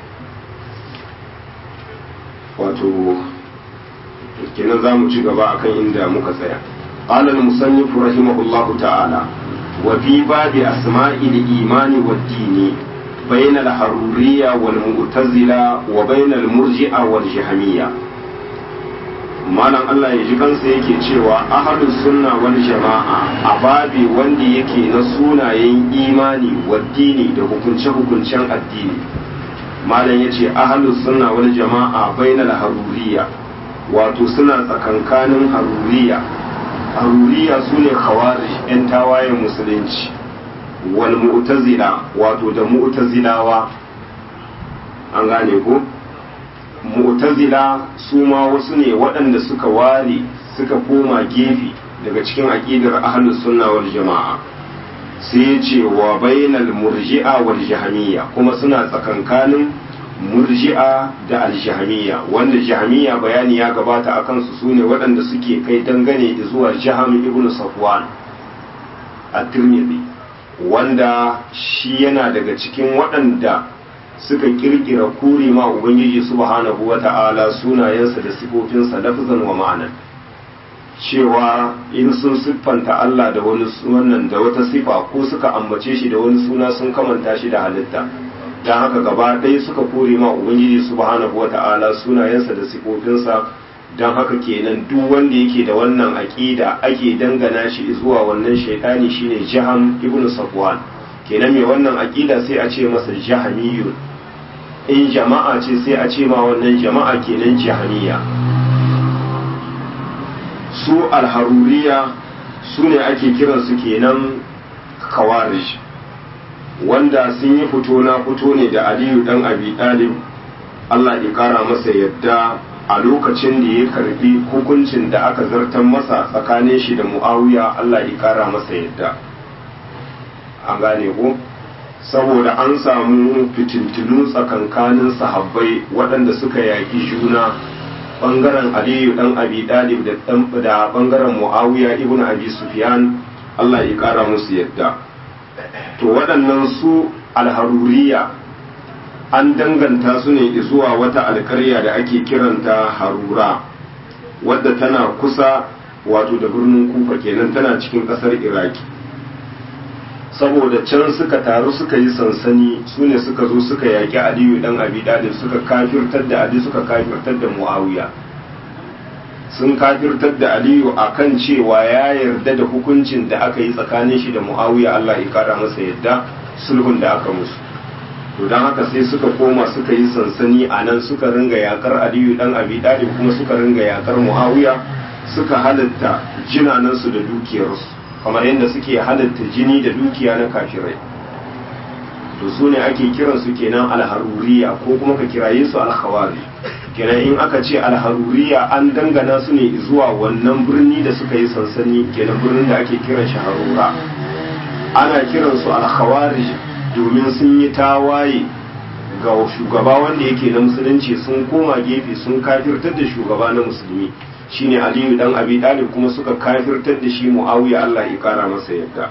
wato kenan zamu ci gaba akan inda muka tsaya قال المصنف رحمه الله تعالى وفي باب أسماء الإيمان والدين بين الحرورية والمعتزلة وبين المرجئة والجهمية malam Allah ya ji kansa yake cewa ahlus sunna wal jama'a a babi wanda yake na sunayen imani waddini da hukunce-hukuncen addini malam yace ahlus sunna wal jama'a bainal haruriya wato suna tsakankanin haruriya haruriya sune khawarij yan tawayen musulunci wal mu'tazila wato da mu'tazilawa an gane ko mu'tazila su ma wasu ne waɗanda suka ware suka koma gefe daga cikin aqidar ahlus sunna wal jama'a sai ce wa bainal murji'a wal jahmiyya kuma suna tsakankanin murji'a da al-jahmiyya wanda jahmiyya bayani ya gabata akan su sune waɗanda suke kai dangane zuwa jaham ibn safwan at-tirmidhi wanda shi yana daga cikin waɗanda suka kirkira kuri ma ubangiji subhanahu wata'ala sunayensa da sifofinsa lafzan wa ma'anan cewa in sun siffanta Allah da wani wannan da wata sifa ko suka ambace shi da wani suna sun kamanta shi da halitta don haka gaba ɗaya suka kore ma ubangiji subhanahu wata'ala sunayensa da sifofinsa don haka kenan duk wanda yake da wannan aƙida ake dangana shi zuwa wannan shaitani shine jaham ibn safwan kenan mai wannan aƙida sai a ce masa jahamiyun in jama'a ce sai a ce ma wannan jama'a kenan jahamiya su alharuriya su ne ake kiransu kenan kawarij wanda sun yi fito na fito ne da aliyu dan abi dalib Allah ya kara masa yadda a lokacin da ya karbi hukuncin da aka zartar masa tsakanin shi da muawiya Allah ya kara masa yadda an gane ko saboda an samu fitintinu tsakankanin sahabbai waɗanda suka yaƙi juna ɓangaren aliyu ɗan abi ɗalib da ɓangaren muawiya ibn abi sufyan Allah ya ƙara musu yadda to waɗannan su alharuriya an danganta su ne zuwa wata alkarya da ake kiranta harura wadda tana kusa wato da birnin kufa kenan tana cikin ƙasar iraki saboda can suka taru suka yi sansani su ne suka zo suka yaƙi aliyu dan abi dalib suka kafirtar da ali suka kafirtar da muawiya sun kafirtar da aliyu akan cewa ya yarda da hukuncin da aka yi tsakanin shi da muawiya allah ya kara masa yadda sulhun da aka musu to don haka sai suka koma suka yi sansani a nan suka ringa yakar aliyu dan abi dalib kuma suka ringa yakar muawiya suka halatta jinanansu da dukiyarsu kamar yadda suke halatta jini da dukiya na kafirai to su ne ake kiransu kenan alharuriya ko kuma ka kiraye su alkhawari kenan in aka ce alharuriya an dangana su ne zuwa wannan birni da suka yi sansani kenan birnin da ake kiran shi harura ana kiransu alkhawari domin sun yi tawaye ga shugaba wanda yake na musulunci sun koma gefe sun kafirtar da shugaba na musulmi shine aliyu dan abi dalib kuma suka kafirtar da shi muawiya Allah ya kara masa yadda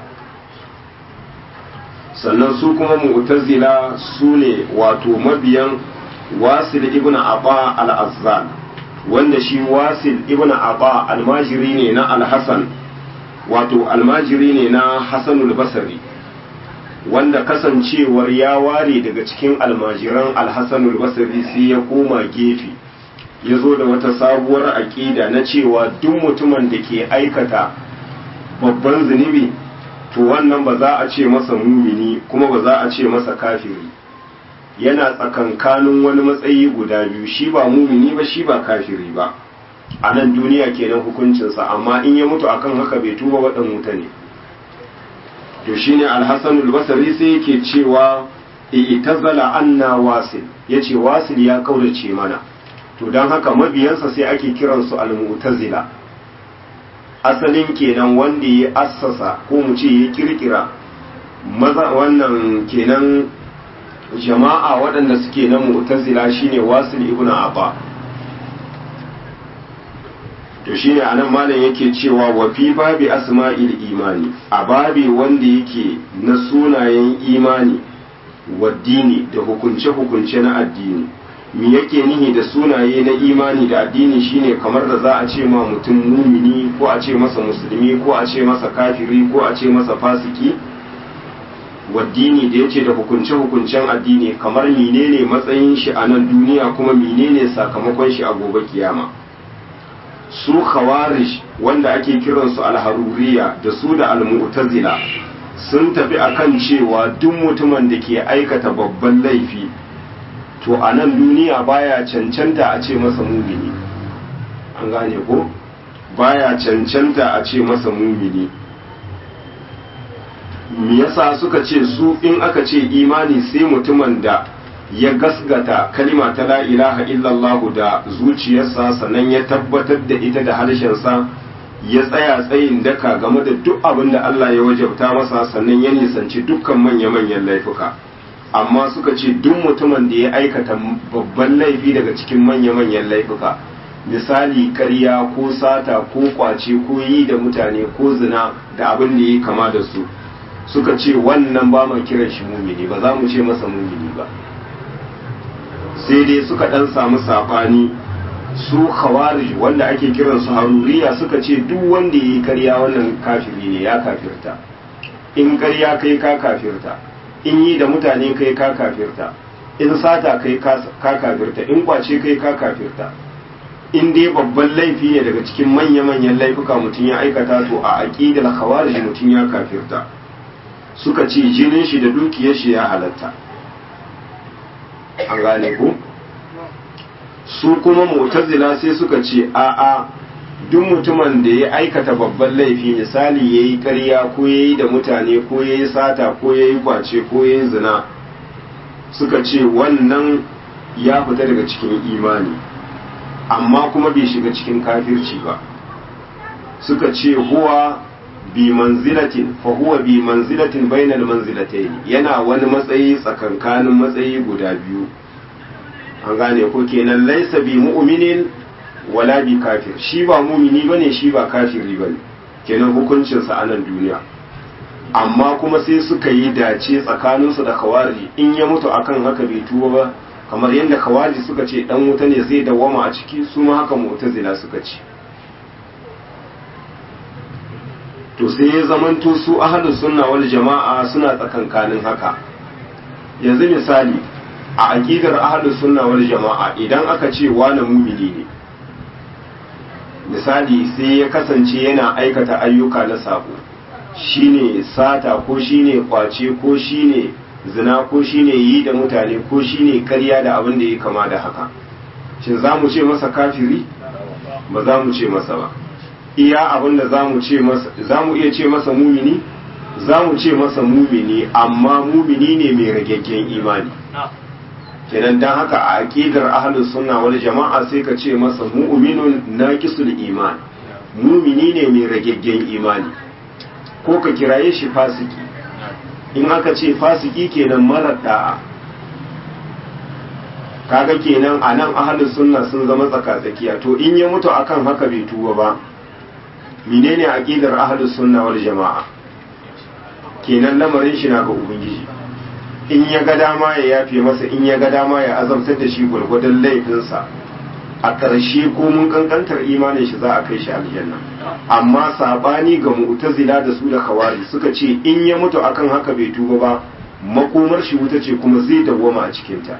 sannan su kuma mu'tazila su ne wato mabiyan wasil ibn aba al-azzal wanda shi wasil ibn aba almajiri ne na al-hasan wato almajiri ne na hasanul basri wanda kasancewar ya ware daga cikin almajiran al-hasanul basri sai ya koma gefe ya zo da wata sabuwar aƙida na cewa duk mutumin da ke aikata babban zunubi to wannan ba za a ce masa mumini kuma ba za a ce masa kafiri yana tsakankanin wani matsayi guda biyu shi ba mumini ba shi ba kafiri ba a nan duniya kenan hukuncinsa amma in ya mutu akan haka bai tuba waɗan wuta ne to shine alhassanul basari sai yake cewa itazala anna wasil yace wasil ya kaurace mana to don haka mabiyansa sai ake kiransu al-mu'tazila asalin kenan wanda ya assasa ko mu ce ya kirkira maza wannan kenan jama'a waɗanda suke na mu'tazila shine wasil ibn abba to shine anan malam yake cewa wa fi babi asma'il imani a babi wanda yake na sunayen imani wa dini da hukunce-hukunce na addini me yake nihi da sunaye na imani da addini shine kamar da za a ce ma mutum mumini ko a ce masa musulmi ko a ce masa kafiri ko a ce masa fasiki waddini da yace da hukunce-hukuncen addini kamar menene matsayin shi a nan duniya kuma menene sakamakon shi a gobe kiyama su khawarij wanda ake kiransu alharuriya da su da almu'tazila sun tafi akan cewa duk mutumin da ke aikata babban laifi to a nan duniya baya cancanta a ce masa mumini an gane ko baya cancanta a ce masa mumini me yasa suka ce su in aka ce imani sai mutumin da ya gasgata kalima ta la ilaha illallah da zuciyarsa sannan ya tabbatar da ita da harshensa ya tsaya tsayin daka game da duk abin da Allah ya wajabta masa sannan ya nisanci dukkan manya-manyan laifuka amma suka ce duk mutumin da ya aikata babban laifi daga cikin manya-manyan laifuka misali karya ko sata ko kwace ko yi da mutane ko zina da abin da ya kama da su suka ce wannan ba mu kiran shi mumini ba za mu ce masa mumini ba sai dai suka dan samu sabani su khawarij wanda ake kiran su haruriya suka ce duk wanda yayi karya wannan kafiri ne ya kafirta in karya kai ka kafirta in yi da mutane kai ka kafirta in sata kai ka kafirta in kwace kai ka kafirta in dai babban laifi ne daga cikin manya-manyan laifuka mutum ya aikata to a aqidar khawarij mutum ya kafirta suka ce jinin shi da dukiyar shi ya halatta an gane ku su kuma mu'tazila sai suka ce a'a duk mutumin da ya aikata babban laifi misali ya yi ƙarya ko ya yi da mutane ko ya yi sata ko ya yi kwace ko ya yi zina suka ce wannan ya fita daga cikin imani amma kuma bai shiga cikin kafirci ba suka ce huwa bi manzilatin fa huwa bi manzilatin bainal manzilatayn yana wani matsayi tsakankanin matsayi guda biyu an gane ko kenan laisa bi mu'minin wala bi kafir shi ba mumini bane shi ba kafiri bane kenan hukuncin sa a nan duniya amma kuma sai suka yi dace tsakaninsu da khawarij in ya mutu akan haka bai tuba ba kamar yadda khawarij suka ce dan wuta ne zai dawwama a ciki su ma haka mu'tazila suka ce to sai ya zamanto su ahlus sunna wal jama'a suna tsakankanin haka yanzu misali a aqidar ahlus sunna wal jama'a idan aka ce wani mumini ne misali sai ya kasance yana aikata ayyuka na sabo shine sata ko shine kwace ko shine zina ko shine yi da mutane ko shine karya da abin da ya kama da haka shin za mu ce masa kafiri ba za mu ce masa ba iya abinda zamu ce masa zamu iya ce masa mumini zamu ce masa mumini amma mumini ne mai ragaggen imani kenan dan haka a aqidar ahlus sunna wal jama'a sai ka ce masa mu'minun naqisul iman mumini ne mai ragaggen imani ko ka kiraye shi fasiki in aka ce fasiki kenan marar da'a kaga kenan a nan ahalin sunna sun zama tsakatsakiya to in ya mutu akan haka bai tuba ba menene aqidar ahalin sunna wal jama'a kenan lamarin shi na ga ubangiji in ya ga dama ya yafe masa in ya ga dama ya azabtar da shi gwargwadon laifinsa a ƙarshe ko mun kankantar imanin shi za a kai shi aljanna amma sabani ga mu'tazila da su da kawari suka ce in ya mutu akan haka bai tuba ba makomar shi wuta ce kuma zai dawwama a cikinta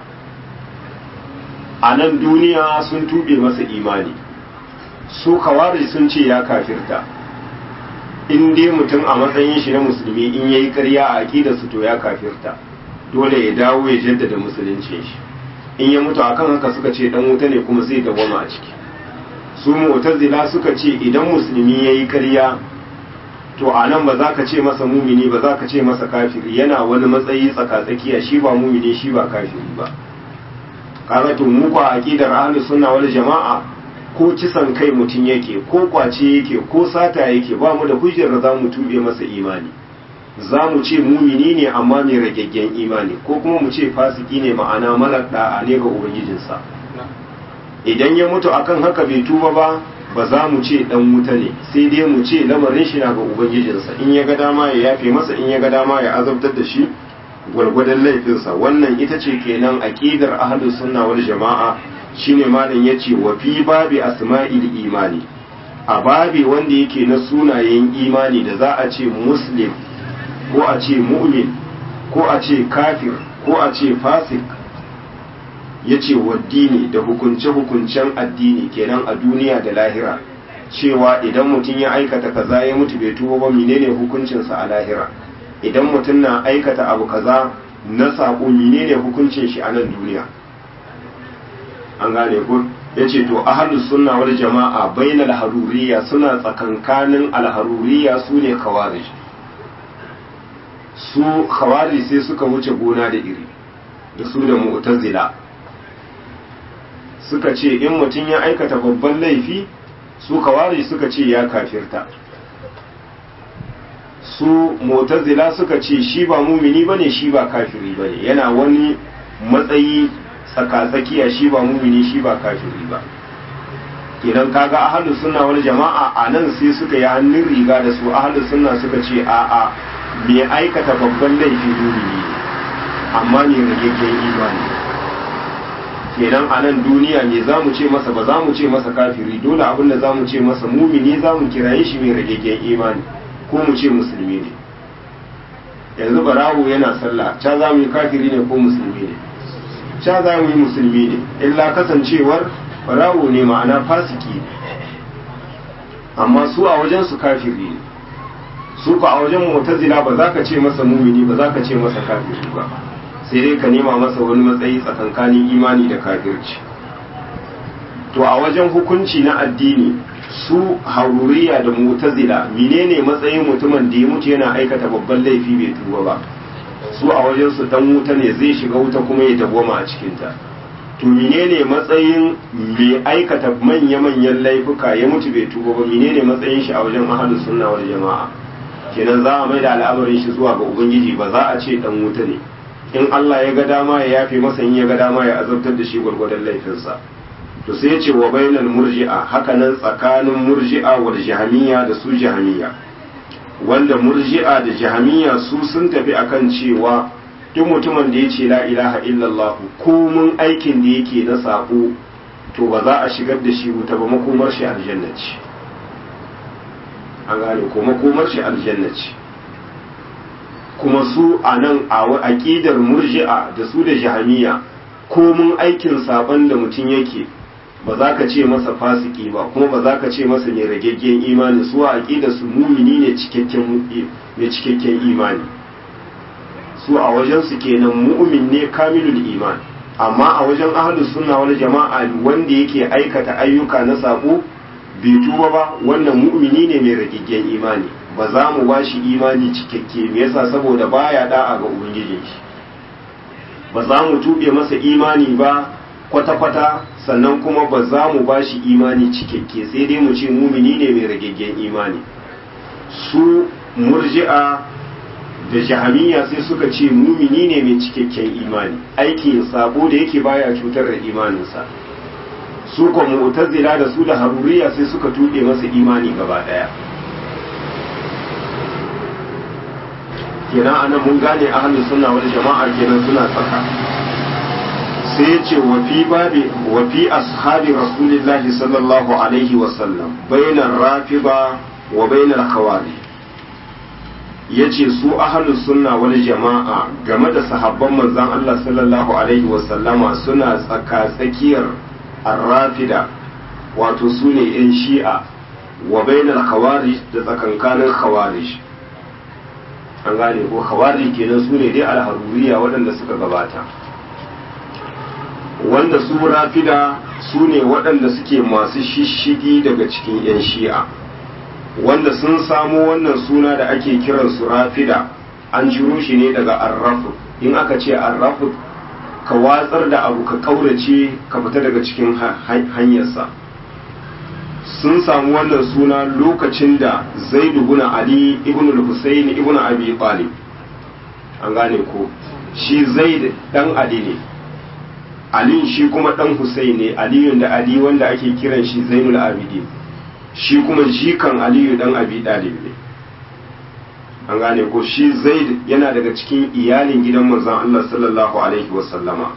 a nan duniya sun tube masa imani su kawari sun ce ya kafirta in dai mutum a matsayin shi na musulmi in yayi karya a aƙidarsu to ya kafirta dole ya dawo ya jaddada musuluncin shi in ya mutu akan haka suka ce dan wuta ne kuma zai dawwama a ciki su mu'tazila suka ce idan musulmi yayi ƙarya to a nan ba za ka ce masa mumini ba za ka ce masa kafiri yana wani matsayi tsakatsakiya shi ba mumini shi ba kafiri ba kaga to mu kwa aqidar ahlus sunna wal jama'a ko kisan kai mutum yake ko kwace yake ko sata yake ba mu da hujjar da za mu tube masa imani za mu ce mumini ne amma mai ragaggen imani ko kuma mu ce fasiki ne ma'ana malar da'a ne ga ubangijinsa idan ya mutu akan haka bai tuba ba ba za mu ce dan wuta ne sai dai mu ce lamarin shi na ga ubangijinsa in ya ga dama ya yafe masa in ya ga dama ya azabtar da shi gwargwadon laifinsa wannan ita ce kenan aqidar ahlus sunna wal jama'a shine malam yace wa fi babi asma'il imani a babi wanda yake na sunayen imani da za a ce muslim ko a ce mu'min ko a ce kafir ko a ce fasik ya ce waddini da hukunce-hukuncen addini kenan a duniya da lahira cewa idan mutum ya aikata kaza ya mutu bai tuba ba menene hukuncinsa a lahira idan mutum na aikata abu kaza na saƙo menene hukuncin shi a nan duniya an gane ko ya ce to ahalus sunna wal jama'a bainal haruriya suna tsakankanin alharuriya su ne khawarij su khawari sai suka wuce gona da iri da su da mu'tazila suka ce in mutum ya aikata babban laifi su khawari suka ce ya kafirta su mu'tazila suka ce shi ba mumini bane shi ba kafiri bane yana wani matsayi tsakatsakiya shi ba mumini shi ba kafiri ba idan kaga ahlus sunna wal jama'a a nan sai suka yi hannun riga da su ahlus sunna suka ce a'a mai aikata babban laifi mumini amma ne rageggen imani kenan a nan duniya ne za mu ce masa ba za mu ce masa kafiri dole abin da za mu ce masa mumini za mu kiraye shi mai rageggen imani ko mu ce musulmi ne yanzu barawo yana sallah ca za mu yi kafiri ne ko musulmi ne ca za mu yi musulmi ne illa kasancewar barawo ne ma'ana fasiki ne amma su a wajen su kafiri ne su ka a wajen mu'tazila ba za ka ce masa mumini ba za ka ce masa kafiri ba sai dai ka nema masa wani matsayi tsakankanin imani da kafirci to a wajen hukunci na addini su haruriya da mu'tazila menene matsayin mutumin da ya mutu yana aikata babban laifi bai tuba ba su a wajen su dan wuta ne zai shiga wuta kuma ya dawwama a cikin ta to menene matsayin mai aikata manya-manyan laifuka ya mutu bai tuba ba menene matsayin shi a wajen ahlus sunna wal jama'a kenan za a mai da al'amarin shi zuwa ga ubangiji ba za a ce dan wuta ne in Allah ya ga dama ya yafe masa in ya ga dama ya azabtar da shi gwargwadon laifinsa to sai ya ce wa bainal murji'a hakanan tsakanin murji'a wal jahamiyya da su jahamiyya wanda murji'a da jahamiyya su sun tafi akan cewa duk mutumin da ya ce la ilaha illallah komun aikin da yake na sako to ba za a shigar da shi wuta ba makomar shi aljanna ce an gane ko makomar shi aljanna ce kuma su a nan a aƙidar murji'a da su da jahamiya komun aikin saban da mutum yake ba za ka ce masa fasiki ba kuma ba za ka ce masa mai ragaggen imani su a aƙidar su mumini ne mai cikakken imani su a wajen su kenan mu'min ne kamilul iman amma a wajen ahlus sunna wal jama'a wanda yake aikata ayyuka na sabo bai tuba ba wannan mu'mini ne mai ragiggen imani ba za mu ba shi imani cikakke me yasa saboda baya da'a ga ubangijin shi ba za mu tube masa imani ba kwata-kwata sannan kuma ba za mu ba shi imani cikakke sai dai mu ce mumini ne mai ragiggen imani su murji'a da jahamiya sai suka ce mumini ne mai cikakken imani aikin sabo da yake baya cutar da imaninsa su kuma mu'tazila da su da haruriya sai suka tuɗe masa imani gaba ɗaya kenan anan mun gane ahlus sunna wal jama'a kenan suna tsaka sai ya ce wa fi babi wa fi ashabi rasulillahi sallallahu alaihi wa sallam bainar rafiba wa bainar khawarij ya ce su ahalus sunna wani jama'a game da sahabban manzan Allah sallallahu Alaihi wasallama suna tsaka-tsakiyar arrafida wato su ne 'yan shi'a wa bainar khawarij da tsakankanin khawarij an gane ko khawarij kenan su ne dai alharuriya waɗanda suka gabata wanda su rafida su ne waɗanda suke masu shishigi daga cikin 'yan shi'a wanda sun samo wannan suna da ake kiran su rafida an ciro shi ne daga arrafu in aka ce arrafu ka watsar da abu ka kaurace ka fita daga cikin hanyarsa sun samu wannan suna lokacin da zaidu ibn ali ibn al-husayn ibn abi talib an gane ko shi zaid dan ali ne ali shi kuma dan husayn ne aliyun da ali wanda ake kiran shi zainul abidin shi kuma jikan aliyu dan abi dalib ne an gane ko shi zaid yana daga cikin iyalin gidan manzon Allah sallallahu alaihi wasallama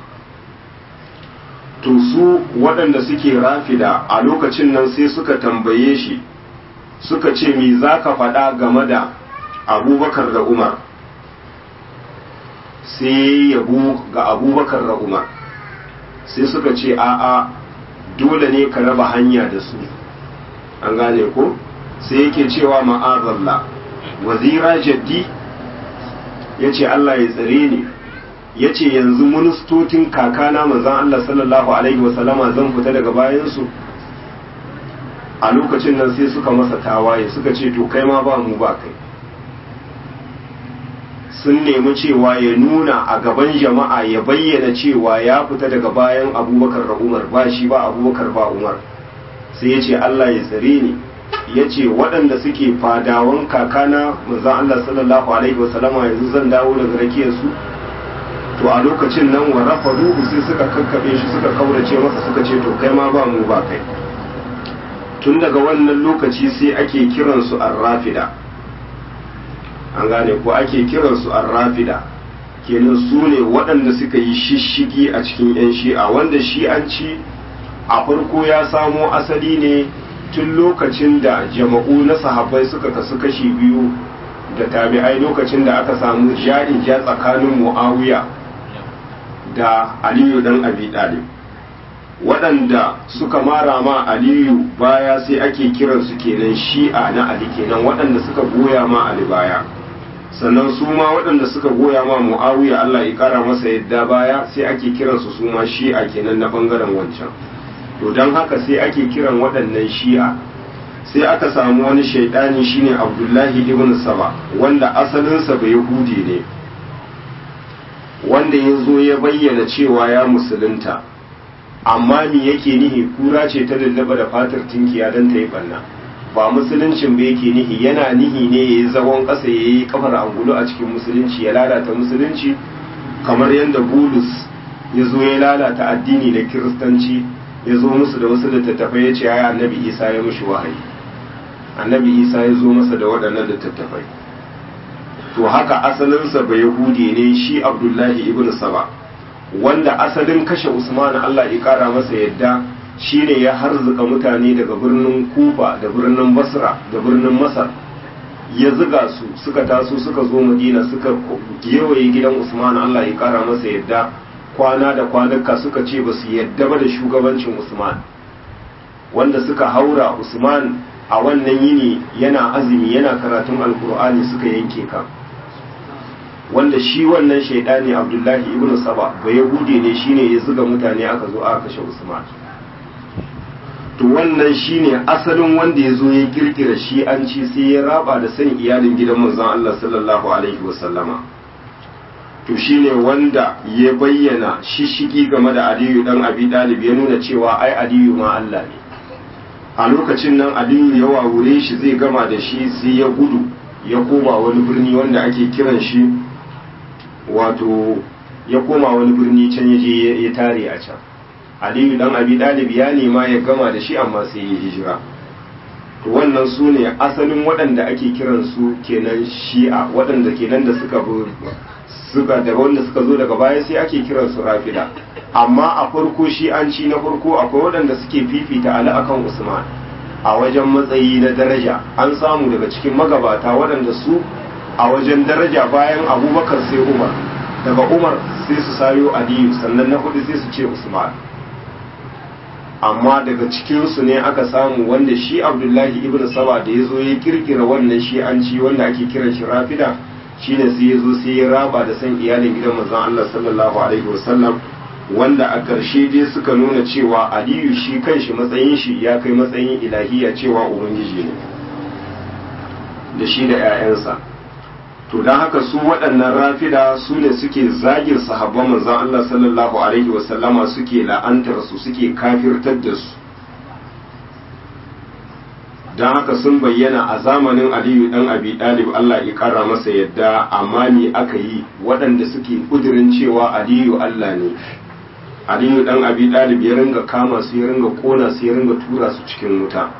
to su waɗanda suke rafida a lokacin nan sai suka tambaye shi suka ce me za ka faɗa game da abubakar da umar sai yabo ga abubakar da umar sai suka ce a'a dole ne ka raba hanya da su an gane ko sai yake cewa ma'azalla wazira jaddi ya ce Allah ya tsare ni ya ce yanzu ministocin kakana manzan Allah sallallahu Alaihi wasallama zan fita daga bayansu a lokacin nan sai suka masa tawaye suka ce to kai ma ba mu ba kai sun nemi cewa ya nuna a gaban jama'a ya bayyana cewa ya fita daga bayan abubakar da umar ba shi ba abubakar ba umar sai ya ce Allah ya tsare ni ya ce waɗanda suke fadawan kakana manzan Allah sallallahu alaihi wasallama yanzu zan dawo daga rakiyar su to a lokacin nan wa rafa ruhu sai suka kakkaɓe shi suka kaurace masa suka ce to kai ma ba mu ba kai tun daga wannan lokaci sai ake kiransu arrafida an gane ko ake kiransu arrafida kenan su ne waɗanda suka yi shishigi a cikin 'yan shi'a wanda shi'anci a farko ya samo asali ne tun lokacin da jama'u na sahabbai suka kasu kashi biyu da tabi'ai lokacin da aka samu ja'in ja tsakanin mu'awiya da aliyu dan abi dalib waɗanda suka mara ma aliyu baya sai ake kiransu kenan shi'a na ali kenan waɗanda suka goya ma ali baya sannan su ma waɗanda suka goya ma mu'awiya allah ya ƙara masa yadda baya sai ake kiransu su ma shi'a kenan na ɓangaren wancan to don haka sai ake kiran waɗannan shi'a sai aka samu wani shaidani shine abdullahi ibn saba wanda asalinsa bai yahudi ne wanda ya zo ya bayyana cewa ya musulunta amma me yake nihi kura ce ta lullaba da fatar tinkiya don ta yi banna ba musuluncin ba yake nihi yana nihi ne ya yi zagon ƙasa ya yi kafar angulu a cikin musulunci ya lalata musulunci kamar yadda bulus ya zo ya lalata addini da kiristanci ya zo musu da wasu littattafai ya ce ya annabi isa ya mushi wahayi annabi isa ya zo masa da waɗannan littattafai to haka asalinsa bai yahudi ne shi abdullahi ibn saba wanda asalin kashe usman allah ya kara masa yadda shine ya harzuka mutane daga birnin kufa da birnin basra da birnin masar ya ziga su suka taso suka zo madina suka gewaye gidan usman allah ya kara masa yadda kwana da kwanuka suka ce ba su yadda ba da shugabancin usman wanda suka haura usman a wannan yini yana azumi yana karatun alkur'ani suka yanke kan wanda shi wannan shaidani abdullahi ibn saba ba yahudi ne shine ya zuga mutane aka zo aka kashe usman to wannan shine asalin wanda ya zo ya kirkira shi an ci sai ya raba da san iyalin gidan manzon Allah sallallahu alaihi wasallama to shine wanda ya bayyana shishigi game da Aliyu dan Abi Dalib ya nuna cewa ai Aliyu ma Allah ne a lokacin nan Aliyu ya wawure shi zai gama da shi sai ya gudu ya koma wani birni wanda ake kiran shi wato ya koma wani birni can ya je ya tare a can aliyu dan abi dalib ya nema ya gama da shi amma sai ya hijira to wannan su ne asalin waɗanda ake kiran su kenan shi'a waɗanda kenan da suka suka daga wanda suka zo daga baya sai ake kiran su rafida amma a farko shi'anci na farko akwai waɗanda suke fifita ali akan usman a wajen matsayi na daraja an samu daga cikin magabata waɗanda su a wajen daraja bayan abubakar sai umar daga umar sai su sayo aliyu sannan na hudu sai su ce usman amma daga cikinsu ne aka samu wanda shi abdullahi ibn saba da ya zo ya kirkira wannan shi'anci wanda ake kiran shi rafida shine sai ya zo sai ya raba da san iyalin gidan manzon Allah sallallahu alaihi wasallam wanda a ƙarshe dai suka nuna cewa aliyu shi kanshi matsayin shi ya kai matsayin ilahiya cewa ubangiji ne da shi da 'ya'yansa to don haka su waɗannan rafida su ne suke zagin sahabban manzon Allah sallallahu alaihi wasallama suke la'antar su suke kafirtar da su don haka sun bayyana a zamanin aliyu dan abi dalib Allah ya kara masa yadda amma ne aka yi waɗanda suke kudirin cewa aliyu Allah ne aliyu dan abi dalib ya ringa kama su ya ringa kona su ya ringa tura su cikin wuta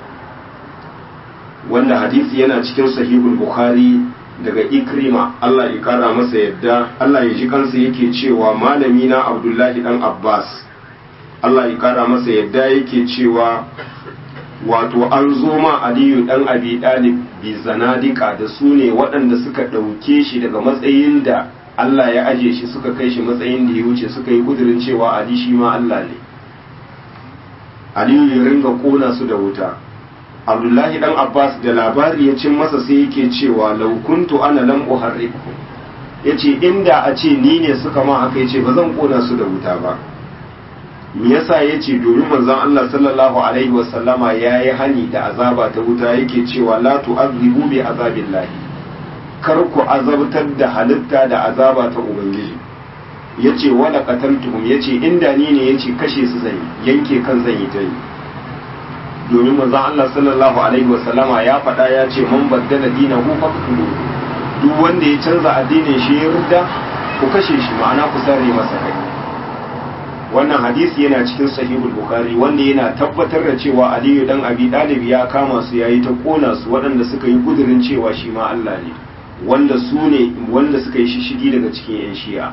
wanda hadisi yana cikin sahihul bukhari daga ikrima Allah ya kara masa yadda Allah ya ji kansa yake cewa malami na abdullahi dan abbas Allah ya kara masa yadda yake cewa wato an zo ma aliyu dan abi dalib bi zanadika da su ne waɗanda suka ɗauke shi daga matsayin da Allah ya aje shi suka kai shi matsayin da ya wuce suka yi kudirin cewa ali shi ma Allah ne aliyu ya ringa kona su da wuta abdullahi dan abbas da labari ya cin masa sai yake cewa laukuntu ana lam uharriku yace inda a ce ni ne suka ma haka yace ba zan kona su da wuta ba me yasa yace domin manzon Allah sallallahu alaihi wasallama yayi hani da azaba ta wuta yake cewa la tu'adhibu bi azabillahi kar ku azabtar da halitta da azaba ta ubangiji yace wala qataltuhum yace inda ni ne yace kashe su zan yanke kan zan yi ta yi domin manzon Allah sallallahu alaihi wasallama ya faɗa ya ce man baddala dinahu faqtulu duk wanda ya canza addinin shi ya rudda ku kashe shi ma'ana ku sare masa kai wannan hadisi yana cikin sahihul bukhari wanda yana tabbatar da cewa aliyu dan abi dalib ya kama su yayi ta kona su waɗanda suka yi kudirin cewa shi ma Allah ne wanda su ne wanda suka yi shishigi daga cikin yan shi'a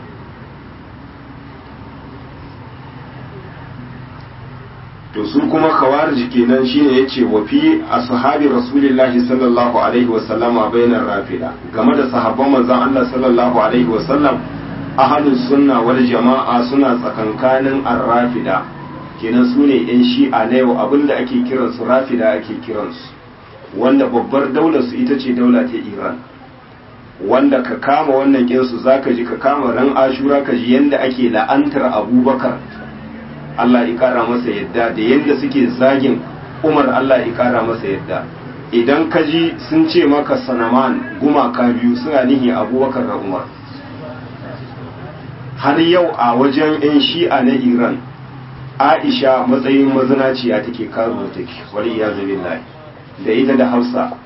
to su kuma khawarij kenan shine yace wa fi ashabi rasulillahi sallallahu alaihi wa sallama bainar rafida game da sahabban manzon Allah sallallahu alaihi wa sallam ahlus sunna wal jama'a suna tsakankanin ar-rafida kenan su ne yan shi'a na yau abinda ake kiran su rafida ake kiran su wanda babbar daular su ita ce daula ta Iran wanda ka kama wannan kinsu zaka ji ka kama ran ashura ka ji yanda ake la'antar abubakar Allah ya kara masa yadda da yadda suke zagin Umar Allah ya kara masa yadda idan ka ji sun ce maka sanaman gumaka biyu suna nihi abubakar da Umar har yau a wajen 'yan shi'a na Iran Aisha matsayin mazinaciya take karo take wani ya billahi da ita da Hafsa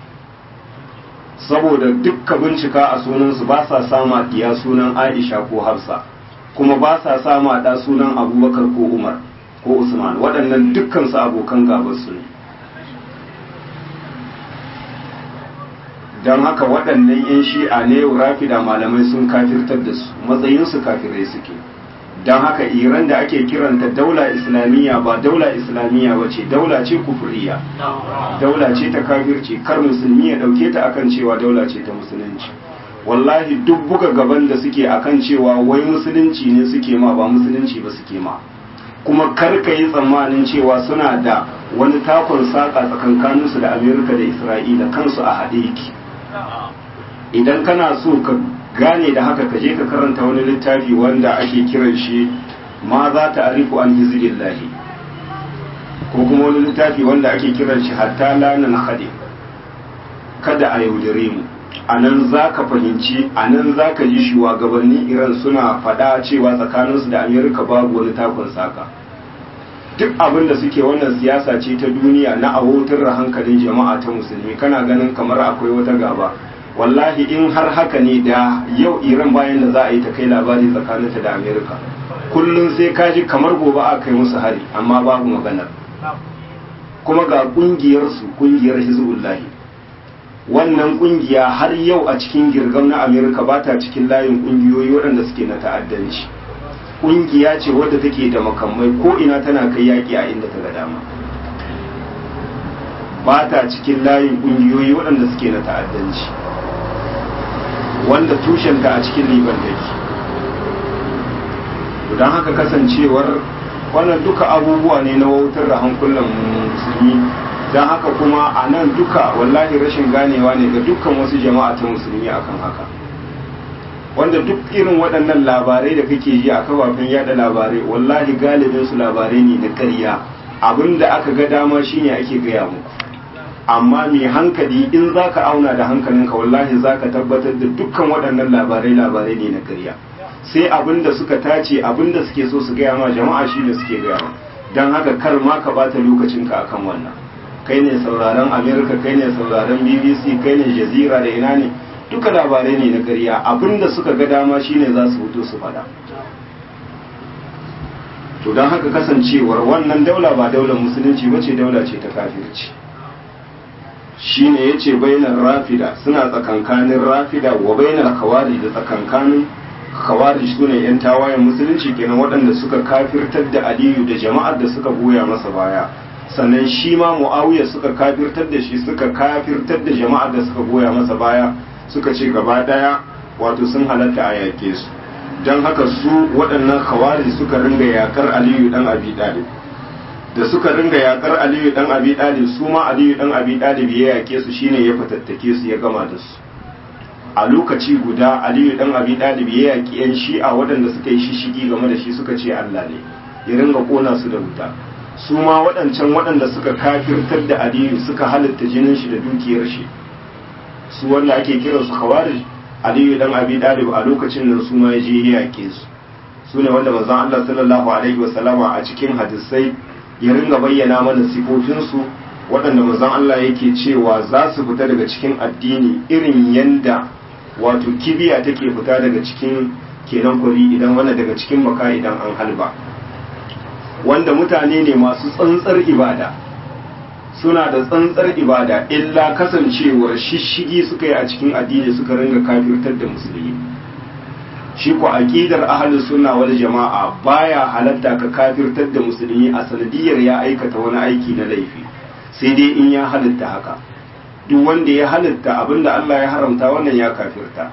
saboda dukka bincika a sunansu ba sa sama diya sunan Aisha ko Hafsa kuma ba sa samu a ɗa sunan abubakar ko umar ko usman waɗannan dukkansu abokan gabansu ne don haka waɗannan 'yan shi'a ne rafida malamai sun kafirtar da su matsayinsu kafirai suke don haka iran da ake kiranta daula islamiyya ba daula islamiyya ba ce daula ce kufuriya daula ce ta kafirci kar musulmi ya ɗauke ta akan cewa daula ce ta musulunci wallahi duk buga gaban da suke akan cewa wai musulunci ne suke ma ba musulunci ba suke ma kuma karka yi tsammanin cewa suna da wani takon saƙa tsakankaninsu da amerika da isra'ila kansu a haɗe yake idan kana so ka gane da haka ka je ka karanta wani littafi wanda ake kiran shi ma za ta arifu an hizbillahi ko kuma wani littafi wanda ake kiran shi hatta lanan hade kada a yaudare mu a nan za ka fahimci a nan za ka ji shugabannin iran suna faɗa cewa tsakaninsu da amerika babu wani takon saka duk abin da suke wannan siyasa ce ta duniya na awotar da hankalin jama'a ta musulmi kana ganin kamar akwai wata gaba wallahi in har haka ne da yau iran bayan da za a yi ta kai labari tsakaninta da amerika kullum sai ka ji kamar gobe a kai musu hari amma babu maganar kuma ga kungiyarsu kungiyar hizbullahi wannan kungiya har yau a cikin girgam na amerika ba ta cikin layin kungiyoyi waɗanda suke na ta'addanci kungiya ce wadda take da makamai ko ina tana kai yaƙi a inda ta ga dama ba ta cikin layin kungiyoyi waɗanda suke na ta'addanci wanda tushenta a cikin liban take don haka kasancewar wannan duka abubuwa ne na wautar da hankulan musulmi don haka kuma a nan duka wallahi rashin ganewa ne ga dukkan wasu jama'a ta musulmi akan haka wanda duk irin waɗannan labarai da kake ji a kafafen yada labarai wallahi galibin su labarai ne na ƙarya abinda aka ga dama shine ake gaya muku amma mai hankali in za ka auna da hankalinka wallahi za ka tabbatar da dukkan waɗannan labarai labarai ne na ƙarya sai abinda suka tace abinda suke so su gaya ma jama'a shine suke gaya ma don haka kar ma ka bata lokacinka akan wannan kai ne sauraron amerika kai ne sauraron bbc kai ne jazira da ina ne duka labarai ne na ƙarya abinda suka ga dama shine za su fito su fada to don haka kasancewar wannan daula ba daular musulunci bace daula ce ta kafirci shine yace bainar rafida suna tsakankanin rafida wa bainar kawari da tsakankanin kawari sune yan tawayen musulunci kenan waɗanda suka kafirtar da aliyu da jama'ar da suka goya masa baya sannan shi ma mu'awiya suka kafirtar da shi suka kafirtar da jama'ar da suka goya masa baya suka ce gaba daya wato sun halatta a yake su don haka su waɗannan khawari suka ringa yakar aliyu dan abi dalib da suka ringa yakar aliyu dan abi dalib su ma aliyu dan abi dalib ya yake su shine ya fatattake su ya gama da su a lokaci guda aliyu dan abi dalib ya yaki yan shi'a waɗanda suka yi shishigi game da shi suka ce Allah ne ya ringa kona su da wuta su ma waɗancan waɗanda suka kafirtar da aliyu suka halitta jinin shi da dukiyar shi su wanda ake kira su khawarij aliyu dan abi dalib a lokacin nan su ma ya je ya yake su su ne wanda manzon Allah sallallahu alaihi wa sallama a cikin hadisai ya ringa bayyana mana sifofin su waɗanda manzon Allah yake cewa za su fita daga cikin addini irin yanda wato kibiya take fita daga cikin kenan kwari idan wanda daga cikin maka idan an halba wanda mutane ne masu tsantsar ibada suna da tsantsar ibada illa kasancewar shishigi suka yi a cikin addini suka ringa kafirtar da musulmi shi ko aqidar ahlus sunna wal jama'a baya halatta ka kafirtar da musulmi a sanadiyar ya aikata wani aiki na laifi sai dai in ya halitta haka duk wanda ya halitta abinda Allah ya haramta wannan ya kafirta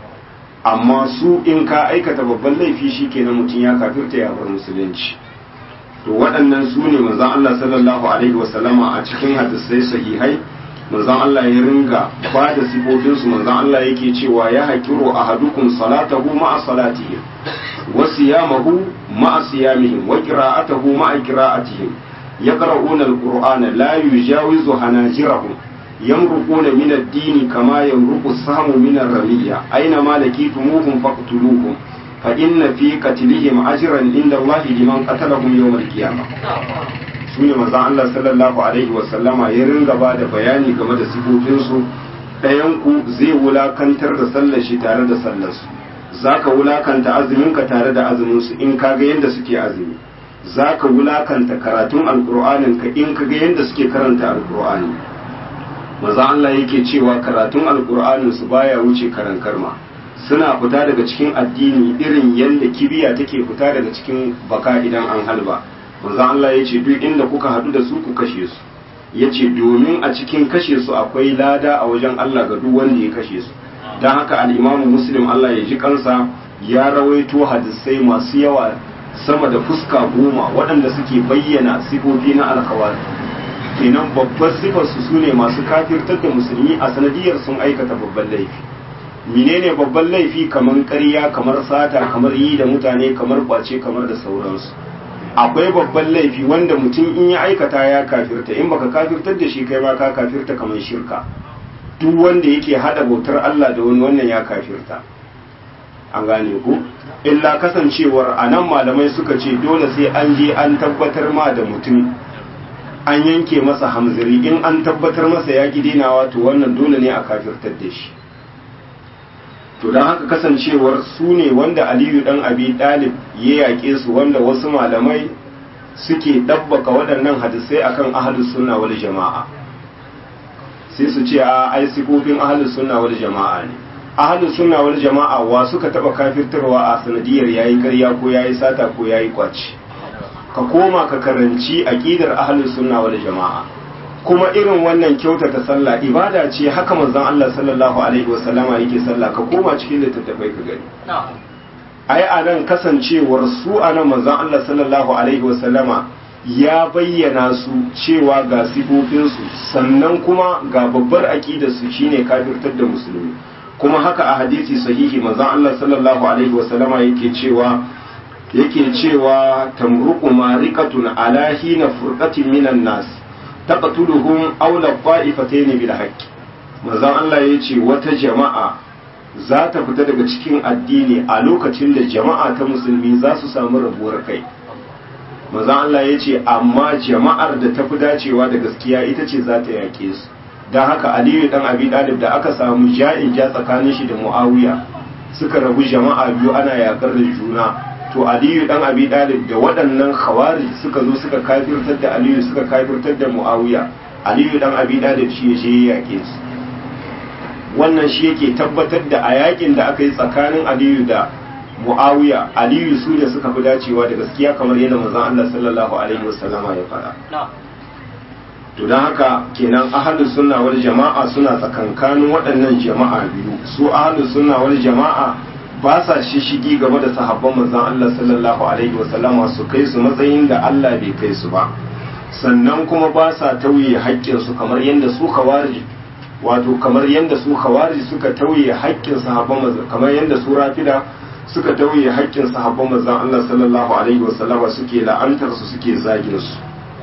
amma su in ka aikata babban laifi shikenan mutum ya kafirta ya bar musulunci to waɗannan su ne manzon Allah sallallahu alaihi wasallama a cikin hadisai sahihai manzon Allah ya ringa ba da sifofinsu manzon Allah yake cewa ya hakiru ahadukum salatahu ma'a salatihi wa siyamahu ma'a siyamihim wa qira'atahu ma'a qira'atihim yaqra'una al-qur'ana la yujawizu hanajirahum yamruquna min ad-din kama yamruqu as-sahmu min ar-ramiyya aina ma lakitumuhum faqtuluhum فإن في قتلهم أجرا عند الله لمن قتلهم يوم القيامة sune manzon Allah sallallahu alaihi wasallama ya ringa ba da bayani game da sifofinsu ɗayanku zai wulakantar da sallar shi tare da sallarsu za ka wulakanta azuminka tare da azuminsu in ka ga yadda suke azumi za ka wulakanta karatun alƙur'aninka in ka ga yadda suke karanta alƙur'ani manzon Allah yake cewa karatun alƙur'aninsu baya wuce karan karma suna fita daga cikin addini irin yadda kibiya take fita daga cikin baka idan an halba manzon Allah ya ce duk inda kuka hadu da su ku kashe su ya ce domin a cikin kashe su akwai lada a wajen Allah ga duk wanda ya kashe su don haka al'imamu muslim Allah ya ji kansa ya rawaito hadisai masu yawa sama da fuska goma waɗanda suke bayyana sifofi na alkawari kenan babbar sifarsu su ne masu kafirtar da musulmi a sanadiyar sun aikata babban laifi menene babban laifi kamar ƙarya kamar sata kamar yi da mutane kamar kwace kamar da sauransu akwai babban laifi wanda mutum in ya aikata ya kafirta in baka kafirtar da shi kai ma ka kafirta kamar shirka duk wanda yake hada bautar Allah da wani wannan ya kafirta an gane ku illa kasancewar a nan malamai suka ce dole sai an je an tabbatar ma da mutum an yanke masa hamziri in an tabbatar masa ya dinawa to wannan dole ne a kafirtar da shi to don haka kasancewar su ne wanda aliyu dan abi dalib ya yaƙe su wanda wasu malamai suke ɗabbaka waɗannan hadisai akan ahlus sunna wal jama'a sai su ce a ai sifofin ahlus sunna wal jama'a ne ahlus sunna wal jama'a wa suka taba kafirtarwa a sanadiyar yayi ƙarya ko yayi sata ko yayi kwaci ka koma ka karanci aqidar ahlus sunna wal jama'a kuma irin wannan kyautata sallah ibada ce haka manzon Allah sallallahu alaihi wasallama yake sallah ka koma cikin littattafai ka gani ai anan kasancewar su anan manzon Allah sallallahu alaihi wasallama ya bayyana su cewa ga sifofinsu sannan kuma ga babbar aƙidarsu shine kafirtar da musulmi kuma haka a hadisi sahihi manzon Allah sallallahu alaihi wasallama yake cewa yake cewa tamruqu mariqatun ala hina furqatin minan nas taqtuluhum aw la qa'ifatayn bil haqq manzon Allah yace wata jama'a za ta fita daga cikin addini a lokacin da jama'a ta musulmi za su samu rabuwar kai manzon Allah yace amma jama'ar da ta fi dacewa da gaskiya ita ce za ta yake su don haka aliyu dan abi dalib da aka samu ja'in ja tsakanin shi da muawiya suka rabu jama'a biyu ana yakar da juna to aliyu dan abi dalib da waɗannan khawarij suka zo suka kafirtar da aliyu suka kafirtar da muawiya aliyu dan abi dalib shi ya je ya yake su wannan shi yake tabbatar da a yakin da aka yi tsakanin aliyu da muawiya aliyu su ne suka fi dacewa da gaskiya kamar yadda manzon Allah sallallahu alaihi wasallama ya faɗa to don haka kenan ahalus sunna wal jama'a suna tsakankanin waɗannan jama'a biyu su ahalus sunna wal jama'a ba sa shishigi game da sahabban manzon Allah sallallahu alaihi wasallama su kai su matsayin da Allah bai kai su ba sannan kuma ba sa tauye haƙƙin su kamar yadda su khawarij wato kamar yadda su khawarij suka tauye haƙƙin sahabban manzon kamar yadda su rafida suka tauye haƙƙin sahabban manzon Allah sallallahu alaihi wasallama suke la'antar su suke zagin su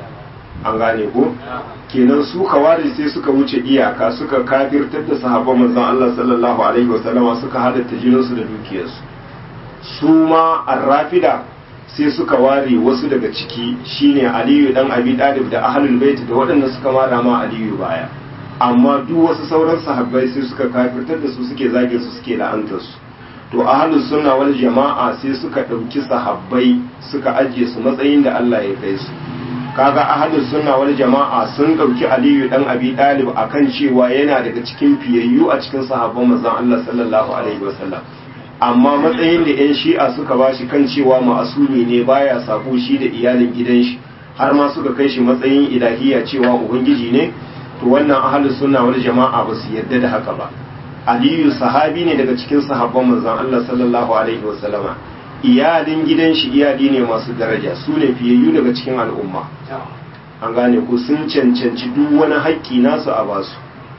an gane ko kenan su kawari sai suka wuce iyaka suka kafirtar da sahabban manzon Allah sallallahu alaihi wasallama suka halatta jininsu da dukiyarsu su ma arrafida sai suka ware wasu daga ciki shine Aliyu dan Abi Talib da Ahlul Bait da waɗanda suka mara ma Aliyu baya amma duk wasu sauran sahabbai sai suka kafirtar da su suke zage su suke la'antar su to ahlus sunna wal jama'a sai suka ɗauki sahabbai suka ajiye su matsayin da Allah ya kai su kaga ahlus sunna wal jama'a sun dauki aliyu dan abi dalib akan cewa yana daga cikin fiyayyu a cikin sahabban manzon Allah sallallahu alaihi wasallam amma matsayin da yan shi'a suka bashi kan cewa ma'asumi ne baya sako shi da iyalin gidan shi har ma suka kai shi matsayin ilahiya cewa ubangiji ne to wannan ahlus sunna wal jama'a ba su yarda da haka ba aliyu sahabi ne daga cikin sahabban manzon Allah sallallahu alaihi wasallama iyalin gidan shi iyali ne masu daraja su ne fiyayyu daga cikin al'umma an gane ku sun cancanci duk wani haƙƙi nasu a basu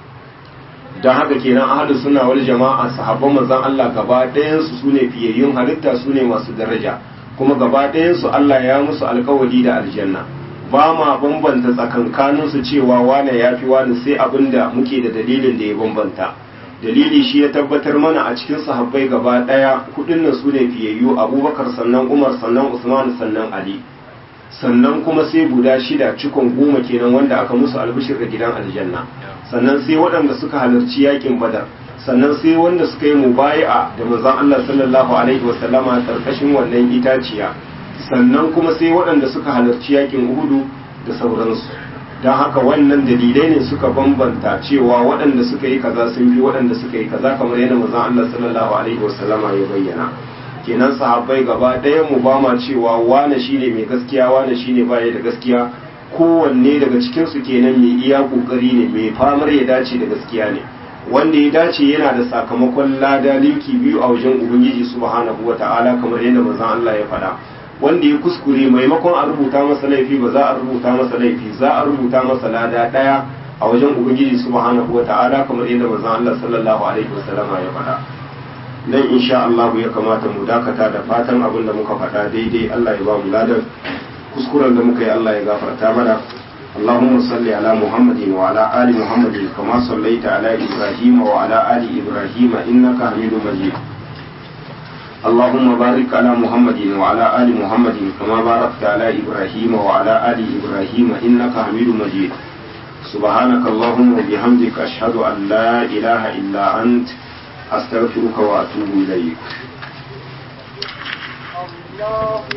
don haka kenan ahlus sunna wal jama'a sahabban manzon Allah gaba ɗayan su sune fiyayyun halitta sune masu daraja kuma gaba ɗayan su Allah ya musu alkawari da aljanna ba ma bambanta tsakankanin su cewa wane yafi wani sai abinda muke da dalilin da ya bambanta dalili shi ya tabbatar mana a cikin sahabbai gaba daya kudin nan sune fiyayyu abubakar sannan umar sannan usman sannan ali sannan kuma sai guda shida cikon goma kenan wanda aka musu albishir da gidan aljanna sannan sai waɗanda suka halarci yakin badar sannan sai wanda suka yi mubayi'a da manzon Allah sallallahu alaihi wasallama karkashin wannan itaciya sannan kuma sai waɗanda suka halarci yakin uhudu da sauransu don haka wannan dalilai ne suka bambanta cewa waɗanda suka yi kaza sun fi waɗanda suka yi kaza kamar yadda manzon Allah sallallahu alaihi wasallama ya bayyana kenan sahabbai gaba ɗaya mu ba ma cewa wane shine mai gaskiya wane shine baya da gaskiya kowanne daga cikin su kenan mai iya kokari ne mai famar ya dace da gaskiya ne wanda ya dace yana da sakamakon lada linki biyu a wajen ubangiji subhanahu wata'ala kamar yadda manzon Allah ya faɗa wanda ya kuskure maimakon a rubuta masa laifi ba za a rubuta masa laifi za a rubuta masa lada daya a wajen ubangiji subhanahu wata'ala kamar yadda manzon Allah sallallahu alaihi wasallama ya faɗa nan insha Allah ya kamata mu dakata da fatan abin da muka faɗa daidai Allah ya ba mu ladan kuskuren da muka yi Allah ya gafarta mana اللهم صل على محمد وعلى آل محمد كما صليت على إبراهيم وعلى آل إبراهيم إنك حميد مجيد اللهم بارك على محمد وعلى آل محمد كما باركت على إبراهيم وعلى آل إبراهيم إنك حميد مجيد سبحانك اللهم وبحمدك أشهد أن لا إله إلا أنت أستغفرك وأتوب إليك